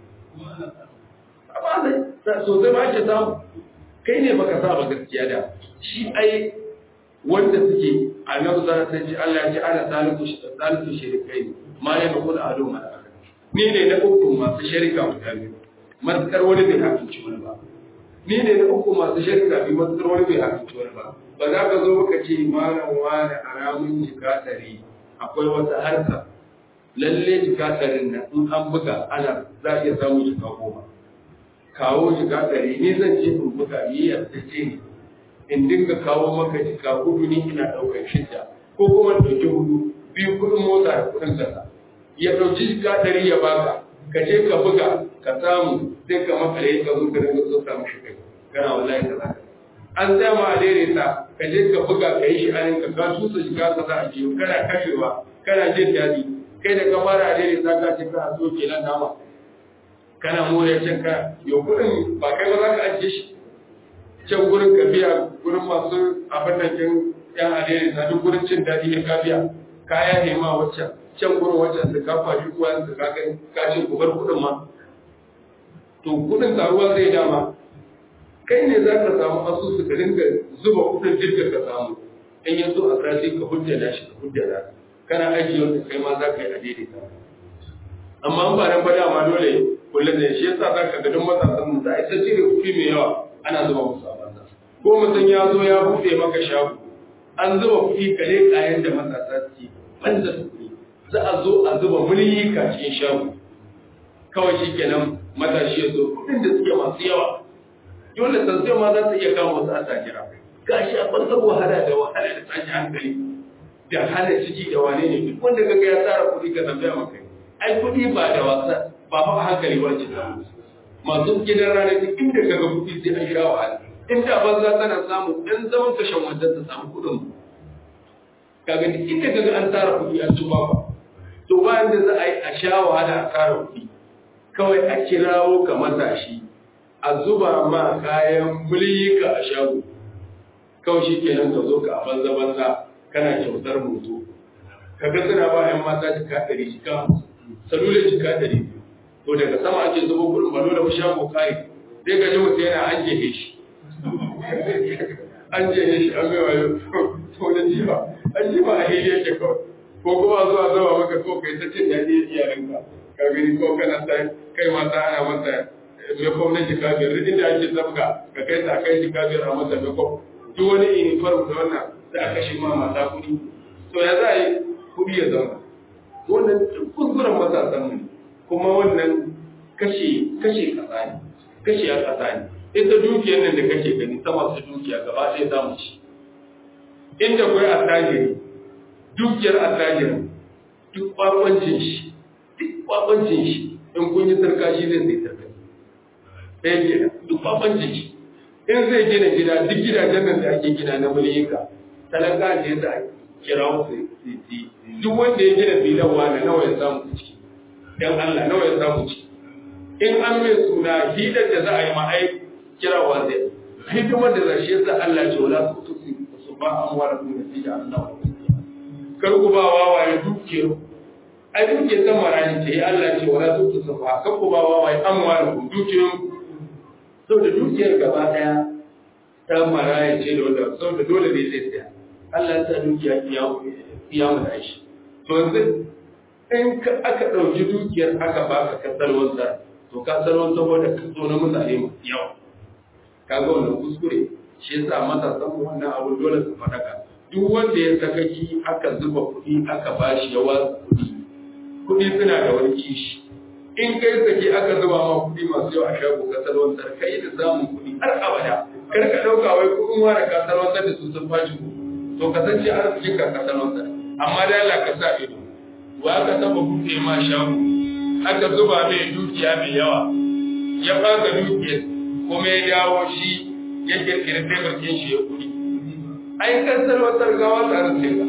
amma da sosai ma ake samu kai ne baka sa ba gaskiya da shi ai wanda suke annabi za ta ce Allah ya ce ana salisu salisu shirikai ma ya bakul adu ma ni ne na uku masu sharika guda biyu matsar wani bai hakinci wani ba ni ne na uku masu sharika biyu matsar wani bai hakinci wani ba ba za ka zo baka ce malam wani haramun jika ɗari akwai wata harka lalle jika ɗarin nan in an buga ana za a iya samun jika goma kawo jika ɗari ni zan ce in buga yi yarda ce ne in dinga kawo maka jika hudu ni ina ɗaukar shidda ko kuma ɗauki hudu biyu kuɗin mota da kuɗin kasa ya ɗauki jika ɗari ya baka ka je ka buga ka samu sai ka makale ka zo ka dinga so samu shi kai kana wallahi ka zaka an tsaya ma a daidaita ka je ka buga ka yi shi anin ka ka tusa jika ka za a jiyo kana kashewa kana jin daɗi kai da ka fara a daidaita ka ce ka so kenan nama kana more can ka yau kuɗin ba kai ba za ka ajiye shi can gurin ka biya gurin masu abin da kin yan alheri na duk gurin cin daɗi ne ka biya kaya ne ma waccan can gurin waccan da ka fashi kuwa da ka gani ka ce ku bar kuɗin ma to kuɗin taruwa zai dama kai ne za ka samu asusu ka dinga zuba kuɗin jirgin ka samu in ya zo a sati ka hujjana shi ka hujjana kana aiki wanda kai ma za ka yi a daidaita amma an ba nan ba dama dole kullum ne shi yasa za ka ga duk matasan mu za a isa cire kuɗi mai yawa ana zuba musu a banza ko mutum ya zo ya buɗe maka shago an zuba kuɗi kare kayan da matasa suke banza kuɗi za a zo a zuba mulki cikin shago kawai shi kenan matashi ya zo kuɗin da suke masu yawa dole sansiyo ma za su iya kama wasu a tajira gashi a ɓangar wahala da wahala da tashi hankali da hana ciki da wane ne duk wanda kaga ya tsara kuɗi ka tambaya maka ai kuɗi ba da wasa ba fa hankali ba ce masu gidan rana duk inda kaga kuɗi sai an sha wahala in da banza tana samu ɗan zaman kashen wajen ta samu kuɗin kaga duk inda kaga an tara kuɗi an ci kwakwa to bayan da za a yi a sha wahala a tara kuɗi kawai a kirawo ka matashi a zuba ma kayan mulika a shago kawai shi kenan ka zo ka a banza banza kana kyautar moto ka ga suna ba yan mata jika ɗari jika salula jika ɗari to daga sama ake zuba kuɗin balo da shago kai sai ga ji mutum yana an jehe shi an jehe shi an bai wayo to da jiba an jiba a hili yake kawai ko kuma zuwa zuwa maka ko kai ta cin daɗi iyalinka ka gani ko kana ta kai mata ana mata me kom na jika biyar duk inda ake zabga ka kai ta kai jika biyar a mata me kom duk wani uniform da wannan sai aka shi ma mata kuɗi to ya za a yi kuɗi ya zama wannan kuskuren matasan mu kuma wannan kashe kashe kasa ne kashe a kasa ne ita dukiyar nan da kake gani ta masu dukiya gaba ɗaya za mu ci inda kwai attajiri dukiyar attajiri duk kwakwancin shi duk kwakwancin shi in kun yi sarka shi zai sai sarka ɗaya ke duk kwakwancin shi in zai gina gida duk gidajen nan da ake gina na mulika talaka ne za a kira su duk wanda ya gina filan wani nawa ya samu ciki dan Allah nawa ya samu ciki in an mai suna hidar da za a yi ma'ai kirawa zai hidimar da zashe yasa Allah ce wala su tusi su ba an wara ku da fija Allah kar ku ba wawaye dukiyar ai dukiyar san marani ce Allah ce wala su tusi ba kar ku ba wawaye an wara ku dukiyar saboda dukiyar gaba daya ta maraya ce da wanda saboda dole ne zai tsaya Allah ya sa dukiya iya mu da shi to yanzu in aka ɗauki dukiyar aka baka ka salwanta to ka salwanta saboda ka zo na mutane masu yawa ka ga wannan kuskure shi yasa matasan mu wannan abu dole su faɗaka duk wanda ya sakaki aka zuba kuɗi aka bashi ya watsa kuɗi kuɗi suna da wani kishi in kai sake aka zuba ma kuɗi masu yawa a shago ka salwantar kai da samun kuɗi har abada kar ka ɗauka wai kuɗin ware ka salwantar da su sun fashi to kasance arzikin ka ka salwantar amma da Allah ka sa ido wa ka taba buɗe ma shago aka zuba mai dukiya mai yawa ya ɓaga dukiyar kuma ya dawo shi ya kirkiri taimakin shi ya kuɗi ai kan salwantar gawa ta arzikin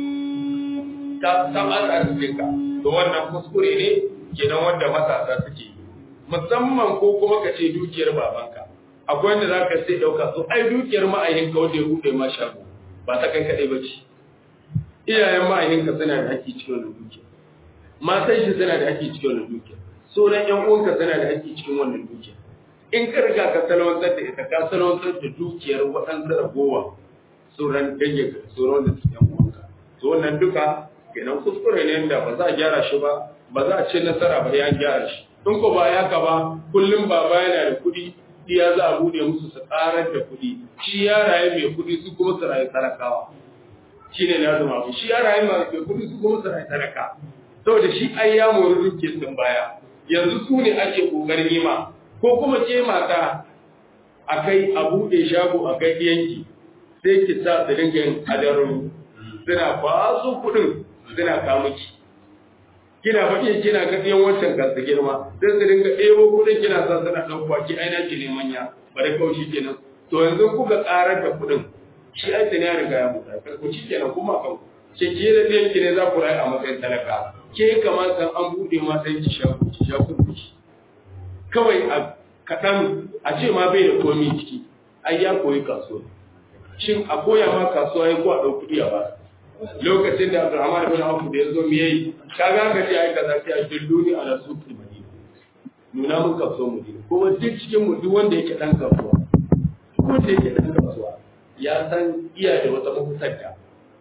ka ta ta arzikin ka to wannan kuskure ne kenan wanda matasa suke musamman ko kuma ka ce dukiyar babanka akwai wanda za ka sai ɗauka so ai dukiyar ma'ayinka wanda ya buɗe ma shago ba ta kai kaɗai ba ce iyayen ma'ayinka suna da haƙƙi cikin wannan dukiya matan shi suna da haƙƙi cikin wannan dukiya sauran ƴan uwanka suna da haƙƙi cikin wannan dukiya in ka riga ka salwantar da ita ka salwantar da dukiyar waɗansu ragowa sauran dangin sauran da su ƴan uwanka to wannan duka kenan kuskure ne da ba za a gyara shi ba ba za a ce nasara ba ya gyara shi in ko ba ya ka ba kullum baba yana da kuɗi iya za a bude musu su ƙarar da kuɗi shi ya rayu mai kuɗi su kuma su rayu talakawa shi ne na zama shi ya rayu mai kuɗi su kuma su rayu talaka saboda shi ai ya mori duke sun baya yanzu su ne ake ƙoƙarin yi ma ko kuma ke mata a kai a buɗe shago a kai yanki sai ki sa su dinga yin kadarun suna ba su kuɗin suna kamuki kina faɗi kina ga ɗiyan wancan gasa girma sai su dinga ɗebo kuɗin kina sa suna ɗauka ki aina ki ne manya bari kawai shi kenan to yanzu kuka ƙarar da kuɗin shi ai ya riga ya mutu ku shi kenan kuma kan ke ke da ɗiyan ki ne za ku rayu a matsayin talaka ke kamata an buɗe ma sai ki sha ki sha kuɗi kawai a kaɗan a ce ma bai da komi ciki ai ya koyi kasuwa shin a koya ma kasuwa ya ko a ɗau kuɗi a ba lokacin da Abdurrahman ibn Auf da yazo me yayi kaga ka ce ai kaza sai a dilluni ala suqi madina nuna mun kasuwa madina kuma duk cikin mu duk wanda yake dan kasuwa duk wanda yake dan kasuwa ya san iya da wata mahutar da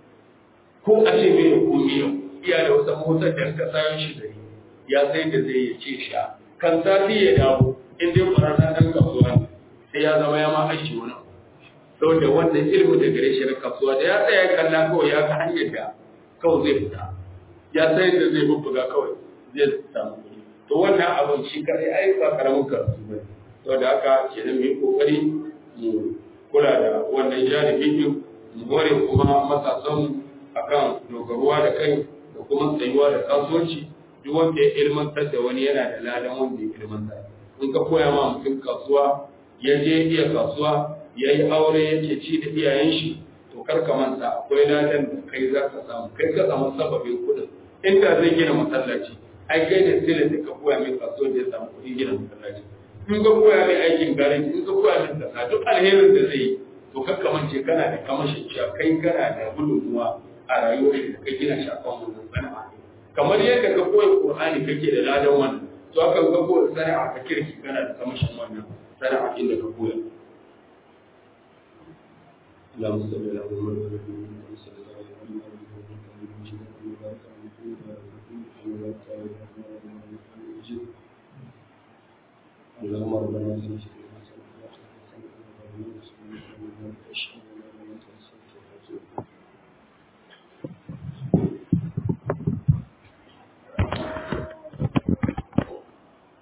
ko a ce me ko me iya da wata mahutar da ka sayo shi gari ya sai da zai ya ce sha kan sati ya dawo in dai kwararra dan kasuwa sai ya zama ya ma aiki wani abu da wannan ilimin da gare shi na kasuwa da ya tsaya kalla kawai ya ga hanyar da kawai zai fita ya san yadda zai bubbuga kawai zai samu kuɗi to wannan abin shi kare ai ba karamin karatu ba to da haka ke da mai kokari mu kula da wannan janibi din mu more kuma matasan akan dogaruwa da kai da kuma tsayuwa da kasuwanci duk wanda ya ilmantar da wani yana da ladan wanda ya ilmantar in ka koya ma mutum kasuwa ya je iya kasuwa ya yi aure yake ci da iyayen shi to to kar ka manta akwai ladan da kai za ka samu kai ka samu sababin kuɗin inda zai gina masallaci ai kai da sile da ka koya mai kaso da ya samu kuɗin gina masallaci in ka koya mai aikin garin in ka koya mai kasa duk alherin da zai yi to kar ka mance kana da kamashin cewa kai kana da gudunmuwa a rayuwar shi da kai gina shi akan wannan sana'a kamar yadda ka koya Qur'ani kake da ladan wannan to aka ga ko sana'a ka kirki kana da kamashin wannan sana'a inda ka koya اللهم صل على محمد وعلى ال محمد صلى الله عليه وسلم اللهم ربنا صل على محمد وعلى ال محمد